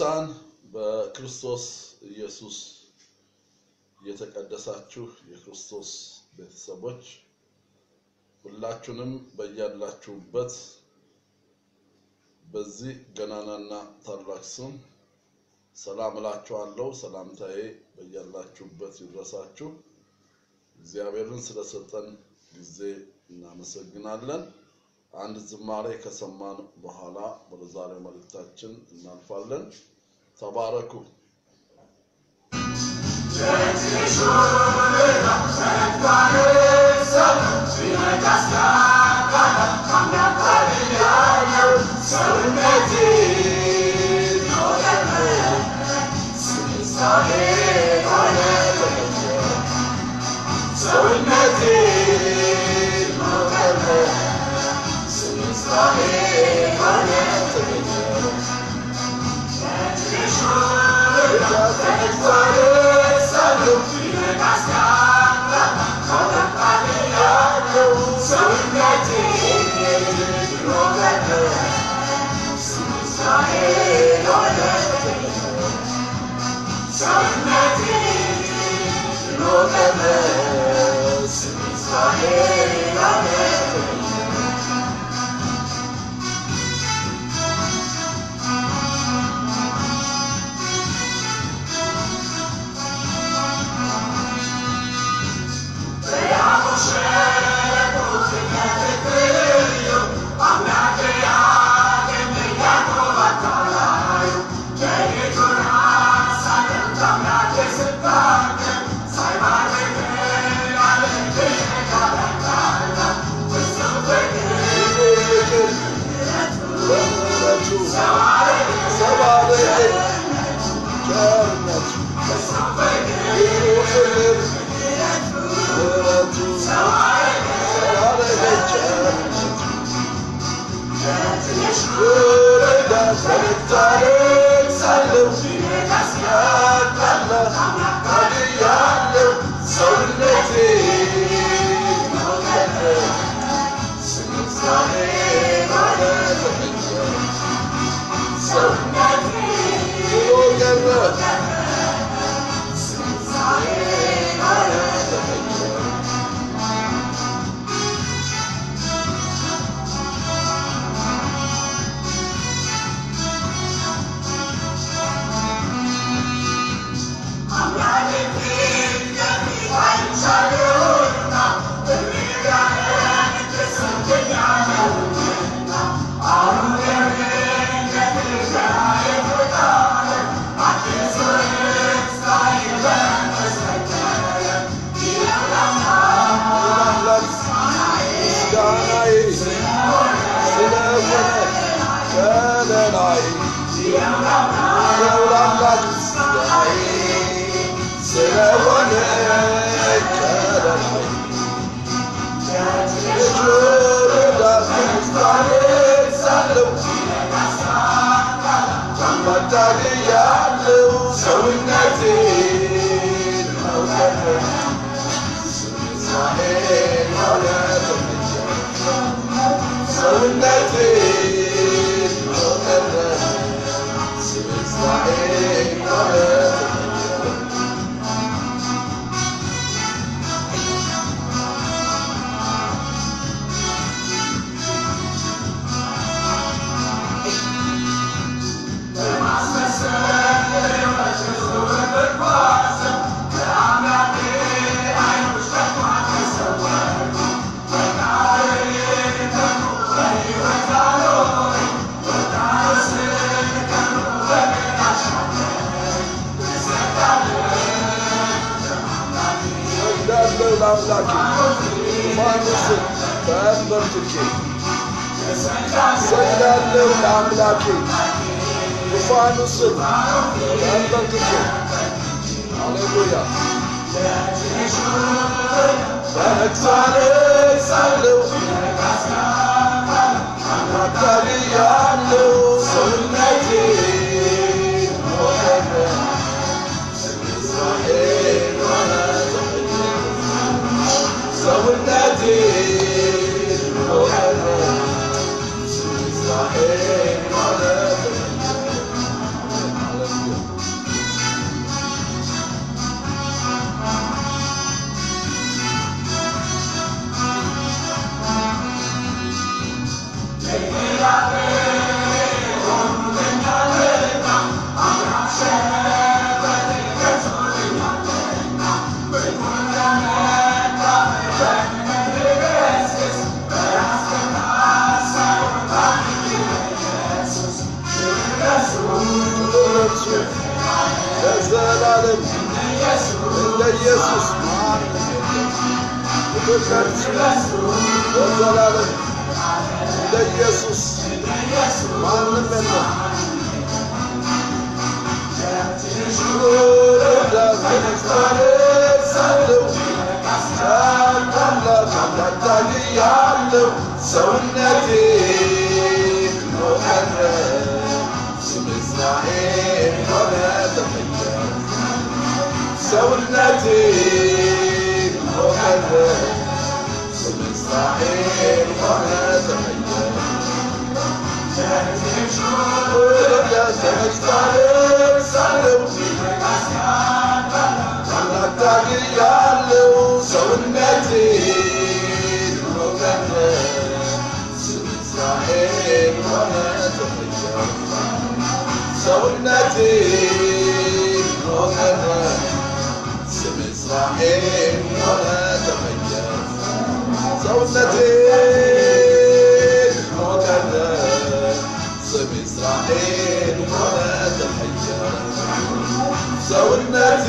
ቅዱሳን በክርስቶስ ኢየሱስ የተቀደሳችሁ የክርስቶስ ቤተሰቦች ሁላችሁንም በያላችሁበት በዚህ ገናናና ታላቅ ስም ሰላም እላችኋለሁ። ሰላምታዬ በያላችሁበት ይድረሳችሁ። እግዚአብሔርን ስለሰጠን ጊዜ እናመሰግናለን። አንድ ዝማሬ ከሰማን በኋላ ወደ ዛሬው መልእክታችን እናልፋለን። ተባረኩ። ለአምላኬ ማንስ ተንበርክኬ ሰግዳለሁ ለአምላኬ ዙፋኑ ስር ተንበርክኬ ሃሌሉያ በእግዚአብሔር አታግያለሁ ሰውነቴ ሞተነ ሰውነቴ ሞተነ እስራኤል ማለት ኢየሱስ ማንም የለም። ክብር ለእርሱ ለዘላለም እንደ ኢየሱስ ማንም የለም። ወዳት ተነስታለሁ አምላክ አምላክ ታግያለሁ ሰውነቴ ኖረ ስም እስራኤል ሆነ ተመኘ ሰውነቴ ኖረ ስም እስራኤል ሆነ ተመኘ ወዳት ተነስታለሁ አምላክ ታግያለሁ ሰውነቴ ኖረ ስም እስራኤል ሆነ ተመኘ ሰውነቴ ኖረ ስም እስራኤል ሆነ ተመኘ ሰውነቴ ኖረ ስም እስራኤል ሆነ ተመኘ ሰውነቴ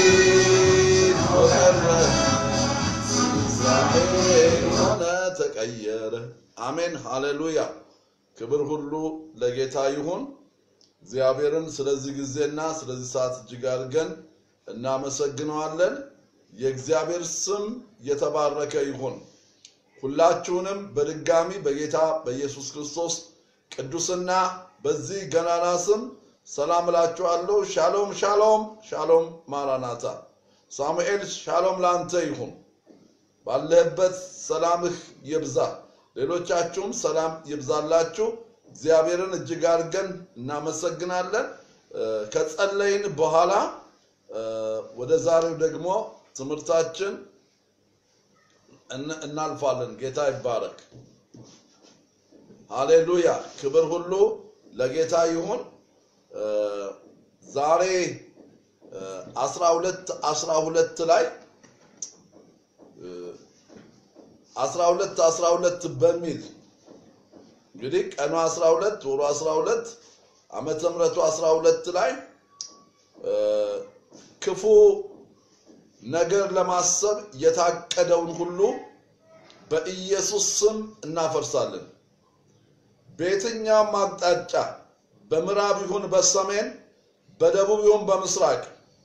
ኖረ ስም እስራኤል ሆነ ተቀየረ። አሜን ሃሌሉያ። ክብር ሁሉ ለጌታ ይሁን። እግዚአብሔርን ስለዚህ ጊዜና ስለዚህ ሰዓት እጅግ አድርገን እናመሰግነዋለን። የእግዚአብሔር ስም የተባረከ ይሁን። ሁላችሁንም በድጋሚ በጌታ በኢየሱስ ክርስቶስ ቅዱስና በዚህ ገናና ስም ሰላም እላችኋለሁ። ሻሎም ሻሎም ሻሎም ማራናታ። ሳሙኤል ሻሎም ለአንተ ይሁን። ባለህበት ሰላምህ ይብዛ። ሌሎቻችሁም ሰላም ይብዛላችሁ። እግዚአብሔርን እጅግ አድርገን እናመሰግናለን። እ፣ ከጸለይን በኋላ እ፣ ወደ ዛሬው ደግሞ ትምህርታችን እን- እናልፋለን። ጌታ ይባረክ። ሃሌሉያ። ክብር ሁሉ ለጌታ ይሁን። እ፣ ዛሬ አስራ ሁለት አስራ ሁለት ላይ አስራ ሁለት አስራ ሁለት በሚል እንግዲህ ቀኑ 12 ወሩ 12 ዓመተ ምሕረቱ 12 ላይ እ፣ ክፉ ነገር ለማሰብ የታቀደውን ሁሉ በኢየሱስ ስም እናፈርሳለን። በየትኛውም አቅጣጫ በምዕራብ ይሁን በሰሜን በደቡብ ይሁን በምስራቅ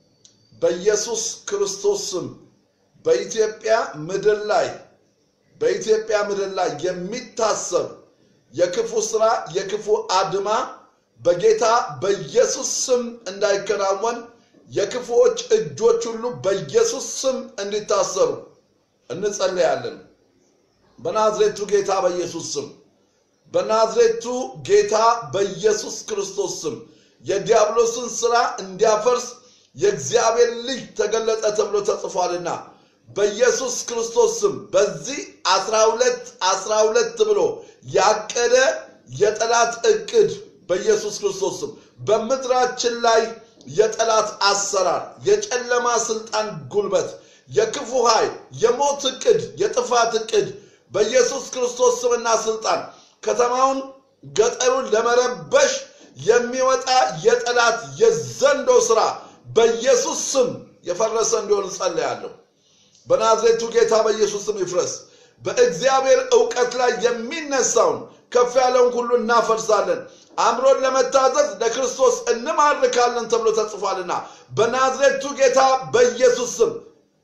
በኢየሱስ ክርስቶስ ስም በኢትዮጵያ ምድር ላይ በኢትዮጵያ ምድር ላይ የሚታሰብ የክፉ ስራ የክፉ አድማ በጌታ በኢየሱስ ስም እንዳይከናወን የክፉዎች እጆች ሁሉ በኢየሱስ ስም እንዲታሰሩ እንጸለያለን። በናዝሬቱ ጌታ በኢየሱስ ስም በናዝሬቱ ጌታ በኢየሱስ ክርስቶስ ስም የዲያብሎስን ስራ እንዲያፈርስ የእግዚአብሔር ልጅ ተገለጠ ተብሎ ተጽፏልና በኢየሱስ ክርስቶስ ስም በዚህ አስራ ሁለት አስራ ሁለት ብሎ ያቀደ የጠላት እቅድ በኢየሱስ ክርስቶስ ስም በምድራችን ላይ የጠላት አሰራር፣ የጨለማ ስልጣን ጉልበት፣ የክፉ ኃይል፣ የሞት እቅድ፣ የጥፋት እቅድ በኢየሱስ ክርስቶስ ስምና ስልጣን ከተማውን ገጠሩን ለመረበሽ የሚወጣ የጠላት የዘንዶ ስራ በኢየሱስ ስም የፈረሰ እንዲሆን እጸልያለሁ። በናዝሬቱ ጌታ በኢየሱስ ስም ይፍረስ። በእግዚአብሔር እውቀት ላይ የሚነሳውን ከፍ ያለውን ሁሉ እናፈርሳለን። አእምሮን ለመታዘዝ ለክርስቶስ እንማርካለን ተብሎ ተጽፏልና በናዝሬቱ ጌታ በኢየሱስ ስም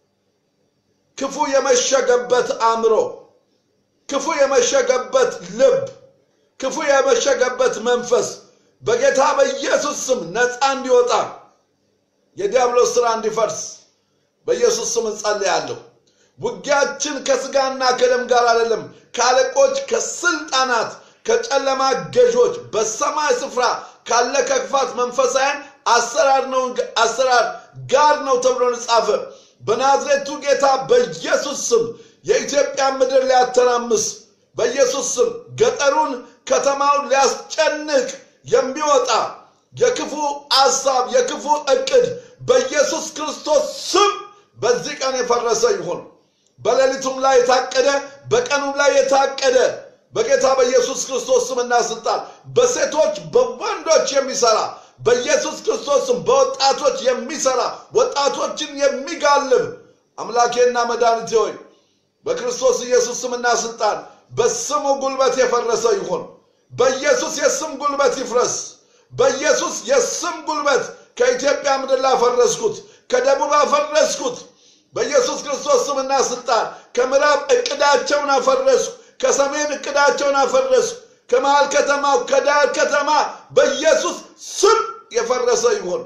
ክፉ የመሸገበት አእምሮ፣ ክፉ የመሸገበት ልብ፣ ክፉ የመሸገበት መንፈስ በጌታ በኢየሱስ ስም ነፃ እንዲወጣ የዲያብሎስ ስራ እንዲፈርስ በኢየሱስ ስም እንጸልያለሁ። ውጊያችን ከስጋና ከደም ጋር አይደለም፣ ከአለቆች፣ ከስልጣናት፣ ከጨለማ ገዦች በሰማይ ስፍራ ካለ ከክፋት መንፈሳውያን አሰራር ነው አሰራር ጋር ነው ተብሎ ተጻፈ። በናዝሬቱ ጌታ በኢየሱስ ስም የኢትዮጵያ ምድር ሊያተራምስ በኢየሱስ ስም ገጠሩን ከተማውን ሊያስጨንቅ የሚወጣ የክፉ አሳብ የክፉ እቅድ በኢየሱስ ክርስቶስ ስም በዚህ ቀን የፈረሰ ይሁን። በሌሊቱም ላይ የታቀደ በቀኑም ላይ የታቀደ በጌታ በኢየሱስ ክርስቶስ ስምና ስልጣን በሴቶች በወንዶች የሚሰራ በኢየሱስ ክርስቶስም በወጣቶች የሚሰራ ወጣቶችን የሚጋልብ አምላኬና መድኃኒቴ ሆይ በክርስቶስ ኢየሱስ ስምና ስልጣን በስሙ ጉልበት የፈረሰ ይሁን። በኢየሱስ የስም ጉልበት ይፍረስ። በኢየሱስ የስም ጉልበት ከኢትዮጵያ ምድር ላይ አፈረስኩት፣ ከደቡብ አፈረስኩት። በኢየሱስ ክርስቶስ ስምና ስልጣን ከምዕራብ እቅዳቸውን አፈረስኩ፣ ከሰሜን እቅዳቸውን አፈረስኩ። ከመሃል ከተማው ከዳር ከተማ በኢየሱስ ስም የፈረሰ ይሁን።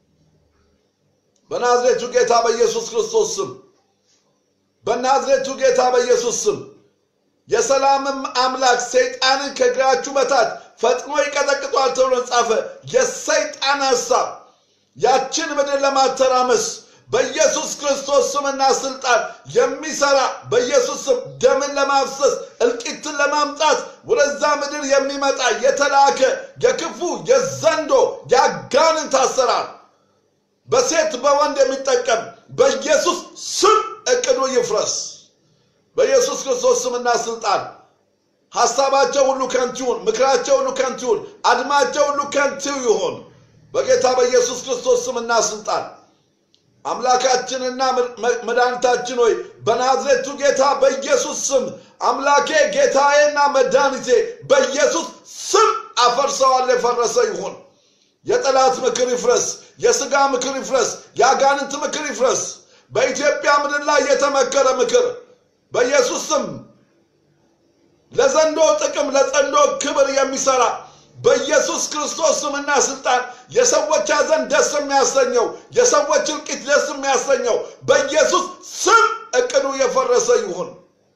በናዝሬቱ ጌታ በኢየሱስ ክርስቶስ ስም በናዝሬቱ ጌታ በኢየሱስ ስም የሰላምም አምላክ ሰይጣንን ከእግራችሁ በታች ፈጥኖ ይቀጠቅጧል ተብሎ ጻፈ። የሰይጣን ሐሳብ ያችን ምድር ለማተራመስ በኢየሱስ ክርስቶስ ስምና ስልጣን የሚሰራ በኢየሱስ ስም ደምን ለማፍሰስ እልቂትን ለማምጣት ወደዛ ምድር የሚመጣ የተላከ የክፉ የዘንዶ የአጋንንት አሰራር በሴት በወንድ የሚጠቀም በኢየሱስ ስም እቅዱ ይፍረስ። በኢየሱስ ክርስቶስ ስምና ስልጣን ሐሳባቸው ሁሉ ከንቱ ይሁን፣ ምክራቸው ሁሉ ከንቱ ይሁን፣ አድማቸው ሁሉ ከንቱ ይሁን። በጌታ በኢየሱስ ክርስቶስ ስምና ስልጣን አምላካችንና መድኃኒታችን ሆይ በናዝሬቱ ጌታ በኢየሱስ ስም አምላኬ ጌታዬና መድኃኒቴ በኢየሱስ ስም አፈርሰዋል። የፈረሰ ይሁን። የጠላት ምክር ይፍረስ። የሥጋ ምክር ይፍረስ። የአጋንንት ምክር ይፍረስ። በኢትዮጵያ ምድር ላይ የተመከረ ምክር በኢየሱስ ስም ለዘንዶ ጥቅም ለዘንዶ ክብር የሚሰራ በኢየሱስ ክርስቶስ ስምና ስልጣን የሰዎች ሐዘን ደስ የሚያሰኘው የሰዎች እልቂት ደስ የሚያሰኘው በኢየሱስ ስም እቅዱ የፈረሰ ይሁን።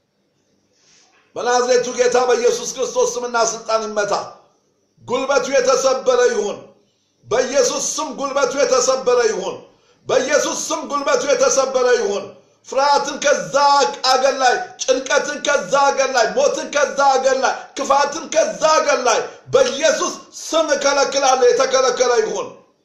በናዝሬቱ ጌታ በኢየሱስ ክርስቶስ ስምና ስልጣን ይመታ። ጉልበቱ የተሰበረ ይሁን። በኢየሱስ ስም ጉልበቱ የተሰበረ ይሁን። በኢየሱስ ስም ጉልበቱ የተሰበረ ይሁን። ፍርሃትን ከዛ አገር ላይ፣ ጭንቀትን ከዛ አገር ላይ፣ ሞትን ከዛ አገር ላይ፣ ክፋትን ከዛ አገር ላይ በኢየሱስ ስም እከለክላለሁ። የተከለከለ ይሁን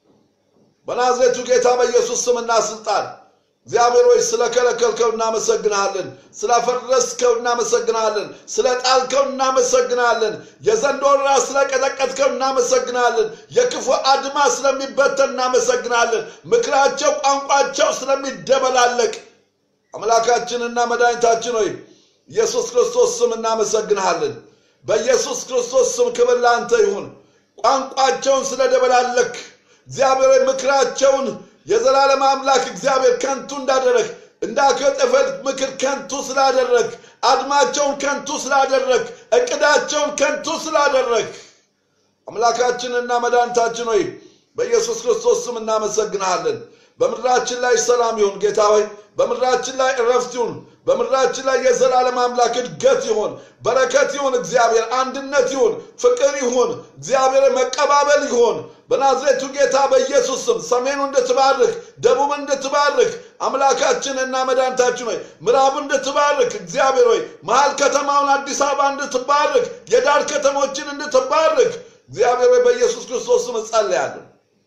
በናዝሬቱ ጌታ በኢየሱስ ስምና ስልጣን። እግዚአብሔር ሆይ ስለከለከልከው እናመሰግናለን። ስላፈረስከው እናመሰግናለን። ስለጣልከው እናመሰግናለን። የዘንዶን ራስ ስለቀጠቀጥከው እናመሰግናለን። የክፉ አድማ ስለሚበተን እናመሰግናለን። ምክራቸው፣ ቋንቋቸው ስለሚደበላለቅ አምላካችንና መድኃኒታችን ሆይ ኢየሱስ ክርስቶስ ስም እናመሰግንሃለን። በኢየሱስ ክርስቶስ ስም ክብር ለአንተ ይሁን። ቋንቋቸውን ስለደበላለክ እግዚአብሔር ምክራቸውን የዘላለም አምላክ እግዚአብሔር ከንቱ እንዳደረግ እንዳከጠፈል ምክር ከንቱ ስላደረግ አድማቸውን ከንቱ ስላደረግ እቅዳቸውን ከንቱ ስላደረግ አምላካችንና መድኃኒታችን ሆይ በኢየሱስ ክርስቶስ ስም እናመሰግንሃለን። በምድራችን ላይ ሰላም ይሁን ጌታ ሆይ በምድራችን ላይ እረፍት ይሁን። በምድራችን ላይ የዘላለም አምላክ እድገት ይሁን፣ በረከት ይሁን፣ እግዚአብሔር አንድነት ይሁን፣ ፍቅር ይሁን፣ እግዚአብሔር መቀባበል ይሁን። በናዝሬቱ ጌታ በኢየሱስ ስም ሰሜኑ እንድትባርክ፣ ደቡብ እንድትባርክ፣ አምላካችንና መድኃኒታችን ሆይ ምዕራቡ እንድትባርክ፣ እግዚአብሔር ሆይ መሀል ከተማውን አዲስ አበባ እንድትባርክ፣ የዳር ከተሞችን እንድትባርክ፣ እግዚአብሔር ሆይ በኢየሱስ ክርስቶስ ስም እጸልያለሁ።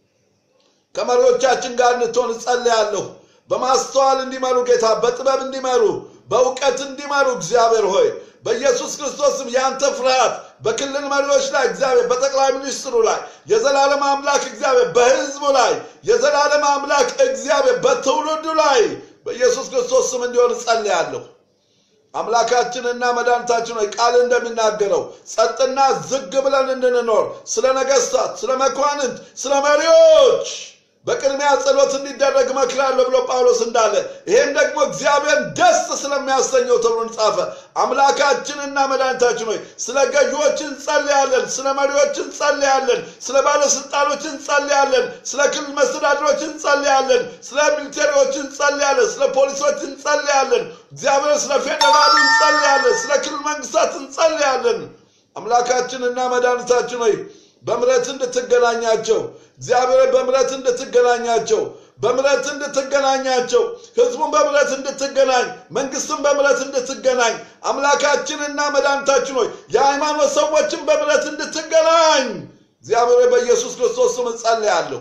ከመሪዎቻችን ጋር እንድትሆን እጸልያለሁ። በማስተዋል እንዲመሩ ጌታ በጥበብ እንዲመሩ በእውቀት እንዲመሩ እግዚአብሔር ሆይ በኢየሱስ ክርስቶስም የአንተ ፍርሃት በክልል መሪዎች ላይ እግዚአብሔር በጠቅላይ ሚኒስትሩ ላይ የዘላለም አምላክ እግዚአብሔር በሕዝቡ ላይ የዘላለም አምላክ እግዚአብሔር በትውልዱ ላይ በኢየሱስ ክርስቶስ ስም እንዲሆን እጸልያለሁ። አምላካችንና መድኃኒታችን ሆይ ቃል እንደሚናገረው ጸጥና ዝግ ብለን እንድንኖር ስለ ነገስታት፣ ስለ መኳንንት፣ ስለ መሪዎች በቅድሚያ ጸሎት እንዲደረግ እመክራለሁ ብሎ ጳውሎስ እንዳለ ይሄም ደግሞ እግዚአብሔርን ደስ ስለሚያሰኘው ተብሎ ጻፈ። አምላካችንና መድኃኒታችን ሆይ ስለ ገዢዎች እንጸልያለን፣ ስለ መሪዎች እንጸልያለን፣ ስለ ባለስልጣኖች እንጸልያለን፣ ስለ ክልል መስተዳድሮች እንጸልያለን፣ ስለ ሚሊቴሪዎች እንጸልያለን፣ ስለ ፖሊሶች እንጸልያለን። እግዚአብሔር ስለ ፌዴራሉ እንጸልያለን፣ ስለ ክልል መንግስታት እንጸልያለን። አምላካችንና መድኃኒታችን ሆይ በምረት እንድትገናኛቸው እግዚአብሔር በምረት እንድትገናኛቸው በምረት እንድትገናኛቸው ህዝቡን በምረት እንድትገናኝ መንግስትን በምረት እንድትገናኝ አምላካችንና መድኃኒታችን ሆይ የሃይማኖት ሰዎችን በምረት እንድትገናኝ እግዚአብሔር በኢየሱስ ክርስቶስ ስም እጸልያለሁ።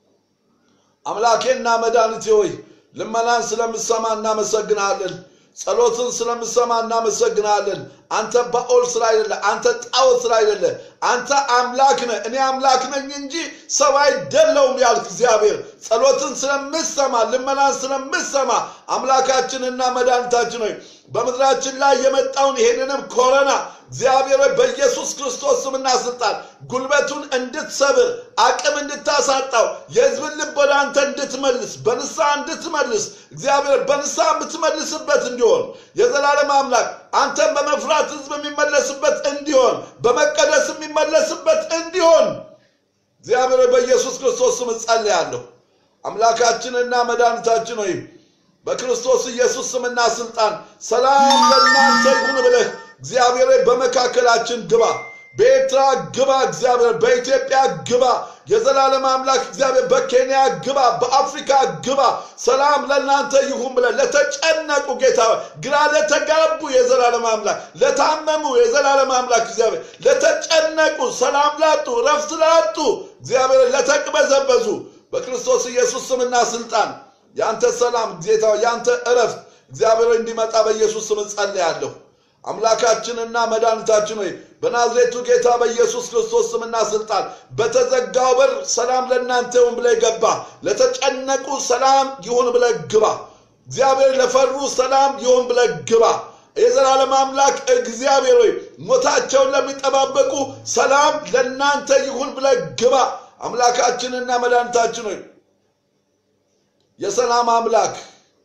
አምላኬና መድኃኒቴ ሆይ ልመናን ስለምሰማ እናመሰግናለን። ጸሎትን ስለምሰማ እናመሰግናለን። አንተ ባኦል ስላይደለ፣ አንተ ጣዖት ስላይደለ፣ አንተ አምላክ ነህ፣ እኔ አምላክ ነኝ እንጂ ሰው አይደለውም ያልክ እግዚአብሔር ጸሎትን ስለምሰማ ልመናን ስለምሰማ አምላካችንና መድኃኒታችን ሆይ በምድራችን ላይ የመጣውን ይሄንንም ኮረና እግዚአብሔር ሆይ በኢየሱስ ክርስቶስ ስምና ስልጣን ጉልበቱን እንድትሰብር አቅም እንድታሳጣው የሕዝብን ልብ ወደ አንተ እንድትመልስ በንስሐ እንድትመልስ እግዚአብሔር በንስሐ የምትመልስበት እንዲሆን የዘላለም አምላክ አንተን በመፍራት ሕዝብ የሚመለስበት እንዲሆን በመቀደስ የሚመለስበት እንዲሆን እግዚአብሔር ሆይ በኢየሱስ ክርስቶስ ስም እጸልያለሁ። አምላካችንና መድኃኒታችን ሆይ በክርስቶስ ኢየሱስ ስምና ስልጣን ሰላም ለእናንተ ይሁን ብለህ እግዚአብሔር ሆይ በመካከላችን ግባ፣ በኤርትራ ግባ፣ እግዚአብሔር በኢትዮጵያ ግባ፣ የዘላለም አምላክ እግዚአብሔር በኬንያ ግባ፣ በአፍሪካ ግባ። ሰላም ለእናንተ ይሁን ብለህ ለተጨነቁ ጌታ ሆይ፣ ግራ ለተጋቡ የዘላለም አምላክ ለታመሙ የዘላለም አምላክ እግዚአብሔር ለተጨነቁ ሰላም ላጡ ረፍት ላጡ እግዚአብሔር ለተቅበዘበዙ በክርስቶስ ኢየሱስ ስምና ስልጣን ያንተ ሰላም ጌታ ያንተ እረፍት እግዚአብሔር ሆይ እንዲመጣ በኢየሱስ ስም ጸልያለሁ። አምላካችንና መድኃኒታችን ሆይ በናዝሬቱ ጌታ በኢየሱስ ክርስቶስ ስምና ስልጣን በተዘጋው በር ሰላም ለእናንተ ይሁን ብለህ ገባ። ለተጨነቁ ሰላም ይሁን ብለህ ግባ። እግዚአብሔር ለፈሩ ሰላም ይሁን ብለህ ግባ። የዘላለም አምላክ እግዚአብሔር ሆይ ሞታቸውን ለሚጠባበቁ ሰላም ለእናንተ ይሁን ብለህ ግባ። አምላካችንና መድኃኒታችን ሆይ የሰላም አምላክ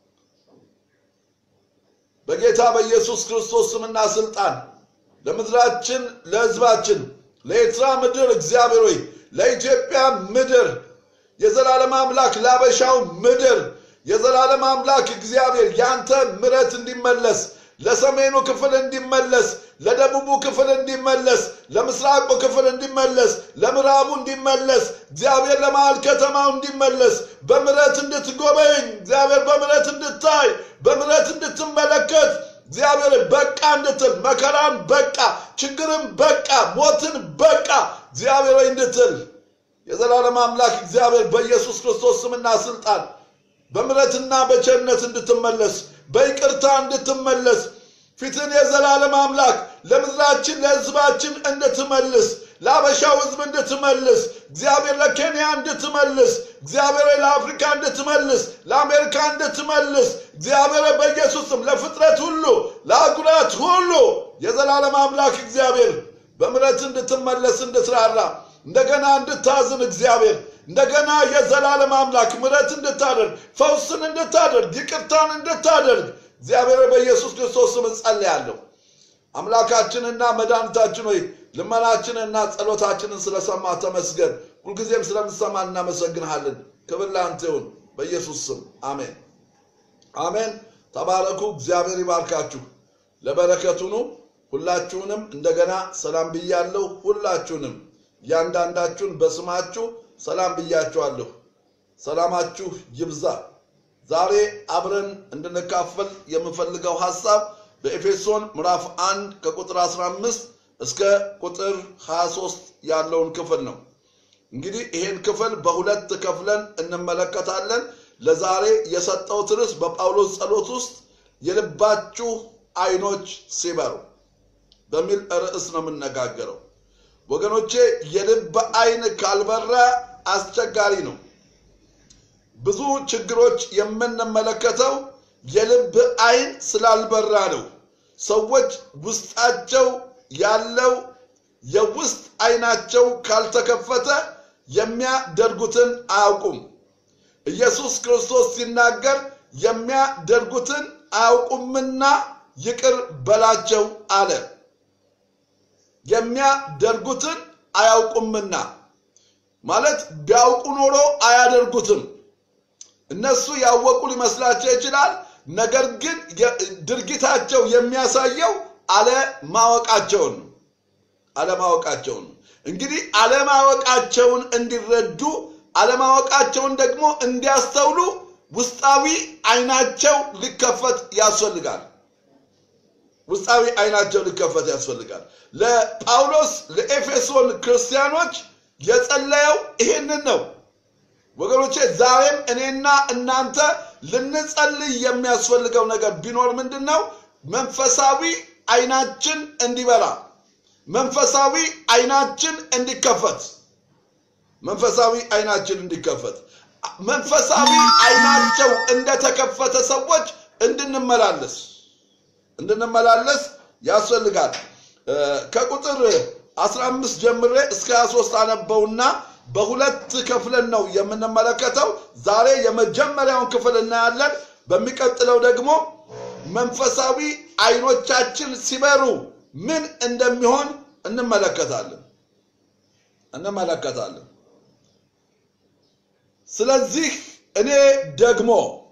በጌታ በኢየሱስ ክርስቶስ ስምና ስልጣን ለምድራችን፣ ለሕዝባችን፣ ለኤርትራ ምድር እግዚአብሔር ሆይ ለኢትዮጵያ ምድር የዘላለም አምላክ ላበሻው ምድር የዘላለም አምላክ እግዚአብሔር ያንተ ምረት እንዲመለስ ለሰሜኑ ክፍል እንዲመለስ ለደቡቡ ክፍል እንዲመለስ ለምስራቁ ክፍል እንዲመለስ ለምዕራቡ እንዲመለስ እግዚአብሔር ለመሃል ከተማው እንዲመለስ በምረት እንድትጎበኝ እግዚአብሔር በምረት እንድታይ በምረት እንድትመለከት እግዚአብሔር በቃ እንድትል መከራን በቃ ችግርን በቃ ሞትን በቃ እግዚአብሔር እንድትል የዘላለም አምላክ እግዚአብሔር በኢየሱስ ክርስቶስ ስምና ስልጣን በምረትና በቸርነት እንድትመለስ በይቅርታ እንድትመለስ ፊትን የዘላለም አምላክ ለምድራችን ለሕዝባችን እንድትመልስ ለአበሻው ሕዝብ እንድትመልስ እግዚአብሔር ለኬንያ እንድትመልስ እግዚአብሔር ለአፍሪካ እንድትመልስ ለአሜሪካ እንድትመልስ እግዚአብሔር በኢየሱስም ለፍጥረት ሁሉ ለአህጉራት ሁሉ የዘላለም አምላክ እግዚአብሔር በምረት እንድትመለስ እንድትራራ እንደገና እንድታዝን እግዚአብሔር እንደገና የዘላለም አምላክ ምረት እንድታደርግ ፈውስን እንድታደርግ ይቅርታን እንድታደርግ እግዚአብሔር በኢየሱስ ክርስቶስ ስም ጸልያለሁ። አምላካችንና መድኃኒታችን ሆይ ልመናችንና ጸሎታችንን ስለሰማ ተመስገን። ሁልጊዜም ስለምሰማ እናመሰግንሃለን። ክብር ለአንተ ይሁን በኢየሱስ ስም አሜን፣ አሜን። ተባረኩ። እግዚአብሔር ይባርካችሁ። ለበረከቱ ኑ። ሁላችሁንም እንደገና ሰላም ብያለሁ። ሁላችሁንም እያንዳንዳችሁን በስማችሁ ሰላም ብያችኋለሁ። ሰላማችሁ ይብዛ። ዛሬ አብረን እንድንካፈል የምፈልገው ሐሳብ በኤፌሶን ምዕራፍ 1 ከቁጥር 15 እስከ ቁጥር 23 ያለውን ክፍል ነው። እንግዲህ ይሄን ክፍል በሁለት ከፍለን እንመለከታለን። ለዛሬ የሰጠሁት ርዕስ በጳውሎስ ጸሎት ውስጥ የልባችሁ አይኖች ሲበሩ በሚል ርዕስ ነው የምነጋገረው። ወገኖቼ የልብ አይን ካልበራ አስቸጋሪ ነው። ብዙ ችግሮች የምንመለከተው የልብ አይን ስላልበራ ነው። ሰዎች ውስጣቸው ያለው የውስጥ አይናቸው ካልተከፈተ የሚያደርጉትን አያውቁም። ኢየሱስ ክርስቶስ ሲናገር የሚያደርጉትን አያውቁምና ይቅር በላቸው አለ። የሚያደርጉትን አያውቁምና ማለት ቢያውቁ ኖሮ አያደርጉትም። እነሱ ያወቁ ሊመስላቸው ይችላል። ነገር ግን ድርጊታቸው የሚያሳየው አለማወቃቸውን ነው። አለማወቃቸውን ነው። እንግዲህ አለማወቃቸውን እንዲረዱ አለማወቃቸውን ደግሞ እንዲያስተውሉ ውስጣዊ አይናቸው ሊከፈት ያስፈልጋል። ውስጣዊ አይናቸው ሊከፈት ያስፈልጋል። ለጳውሎስ ለኤፌሶን ክርስቲያኖች የጸለየው ይሄንን ነው። ወገኖቼ ዛሬም እኔና እናንተ ልንጸልይ የሚያስፈልገው ነገር ቢኖር ምንድን ነው? መንፈሳዊ አይናችን እንዲበራ መንፈሳዊ አይናችን እንዲከፈት መንፈሳዊ አይናችን እንዲከፈት መንፈሳዊ አይናቸው እንደተከፈተ ሰዎች እንድንመላለስ እንድንመላለስ ያስፈልጋል። ከቁጥር 15 ጀምሬ እስከ 23 አነበውና በሁለት ከፍለን ነው የምንመለከተው። ዛሬ የመጀመሪያውን ክፍል እናያለን። በሚቀጥለው ደግሞ መንፈሳዊ አይኖቻችን ሲበሩ ምን እንደሚሆን እንመለከታለን እንመለከታለን። ስለዚህ እኔ ደግሞ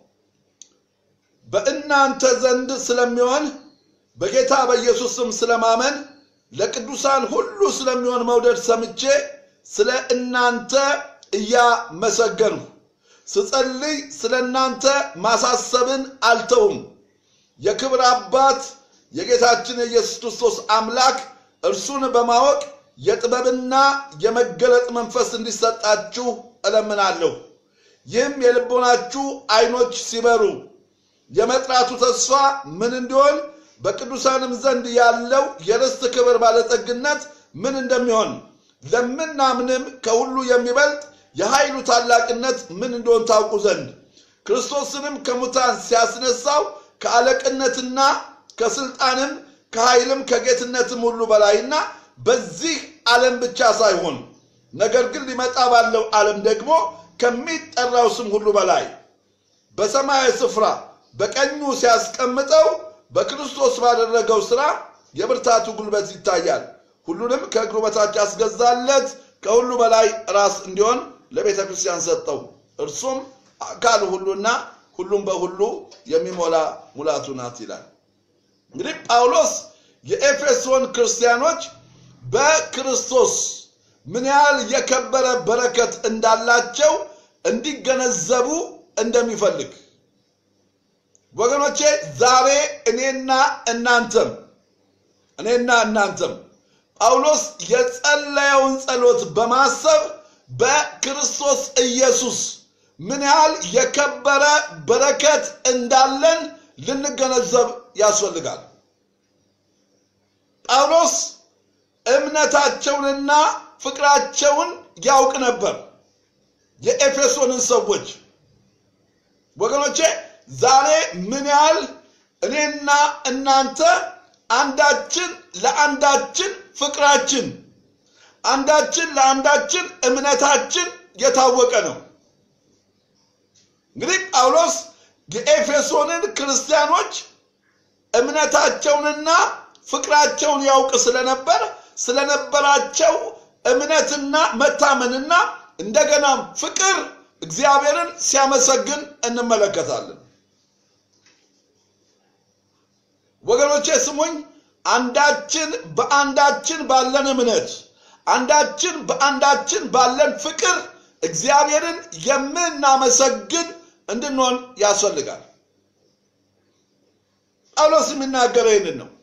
በእናንተ ዘንድ ስለሚሆን በጌታ በኢየሱስ ስም ስለማመን ለቅዱሳን ሁሉ ስለሚሆን መውደድ ሰምቼ ስለ እናንተ እያመሰገንሁ ስጸልይ ስለ እናንተ ማሳሰብን አልተውም። የክብር አባት የጌታችን የኢየሱስ ክርስቶስ አምላክ እርሱን በማወቅ የጥበብና የመገለጥ መንፈስ እንዲሰጣችሁ እለምናለሁ። ይህም የልቦናችሁ አይኖች ሲበሩ የመጥራቱ ተስፋ ምን እንዲሆን በቅዱሳንም ዘንድ ያለው የርስት ክብር ባለጠግነት ምን እንደሚሆን ለምናምንም ከሁሉ የሚበልጥ የኃይሉ ታላቅነት ምን እንደሆን ታውቁ ዘንድ ክርስቶስንም ከሙታን ሲያስነሳው ከአለቅነትና ከስልጣንም ከኃይልም ከጌትነትም ሁሉ በላይና በዚህ ዓለም ብቻ ሳይሆን ነገር ግን ሊመጣ ባለው ዓለም ደግሞ ከሚጠራው ስም ሁሉ በላይ በሰማያዊ ስፍራ በቀኙ ሲያስቀምጠው በክርስቶስ ባደረገው ሥራ የብርታቱ ጉልበት ይታያል። ሁሉንም ከእግሩ በታች ያስገዛለት ከሁሉ በላይ ራስ እንዲሆን ለቤተ ክርስቲያን ሰጠው። እርሱም አካል ሁሉና ሁሉም በሁሉ የሚሞላ ሙላቱ ናት ይላል። እንግዲህ ጳውሎስ የኤፌሶን ክርስቲያኖች በክርስቶስ ምን ያህል የከበረ በረከት እንዳላቸው እንዲገነዘቡ እንደሚፈልግ ወገኖቼ ዛሬ እኔና እናንተም እኔና እናንተም ጳውሎስ የጸለየውን ጸሎት በማሰብ በክርስቶስ ኢየሱስ ምን ያህል የከበረ በረከት እንዳለን ልንገነዘብ ያስፈልጋል። ጳውሎስ እምነታቸውንና ፍቅራቸውን ያውቅ ነበር። የኤፌሶንን ሰዎች ወገኖቼ ዛሬ ምን ያህል እኔና እናንተ አንዳችን ለአንዳችን ፍቅራችን አንዳችን ለአንዳችን እምነታችን የታወቀ ነው። እንግዲህ ጳውሎስ የኤፌሶንን ክርስቲያኖች እምነታቸውንና ፍቅራቸውን ያውቅ ስለነበር ስለነበራቸው እምነትና መታመንና እንደገናም ፍቅር እግዚአብሔርን ሲያመሰግን እንመለከታለን። ወገኖቼ ስሙኝ፣ አንዳችን በአንዳችን ባለን እምነት አንዳችን በአንዳችን ባለን ፍቅር እግዚአብሔርን የምናመሰግን እንድንሆን ያስፈልጋል። ጳውሎስ የሚናገረው ይህንን ነው።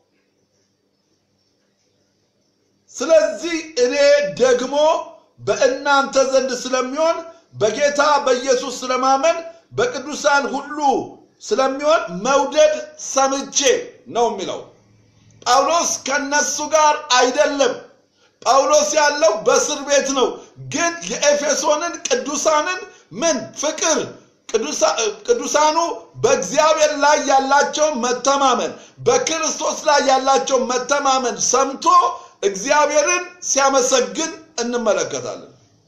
ስለዚህ እኔ ደግሞ በእናንተ ዘንድ ስለሚሆን በጌታ በኢየሱስ ስለማመን በቅዱሳን ሁሉ ስለሚሆን መውደድ ሰምቼ ነው የሚለው። ጳውሎስ ከነሱ ጋር አይደለም። ጳውሎስ ያለው በእስር ቤት ነው። ግን የኤፌሶንን ቅዱሳንን ምን ፍቅር ቅዱሳኑ በእግዚአብሔር ላይ ያላቸውን መተማመን በክርስቶስ ላይ ያላቸውን መተማመን ሰምቶ እግዚአብሔርን ሲያመሰግን እንመለከታለን።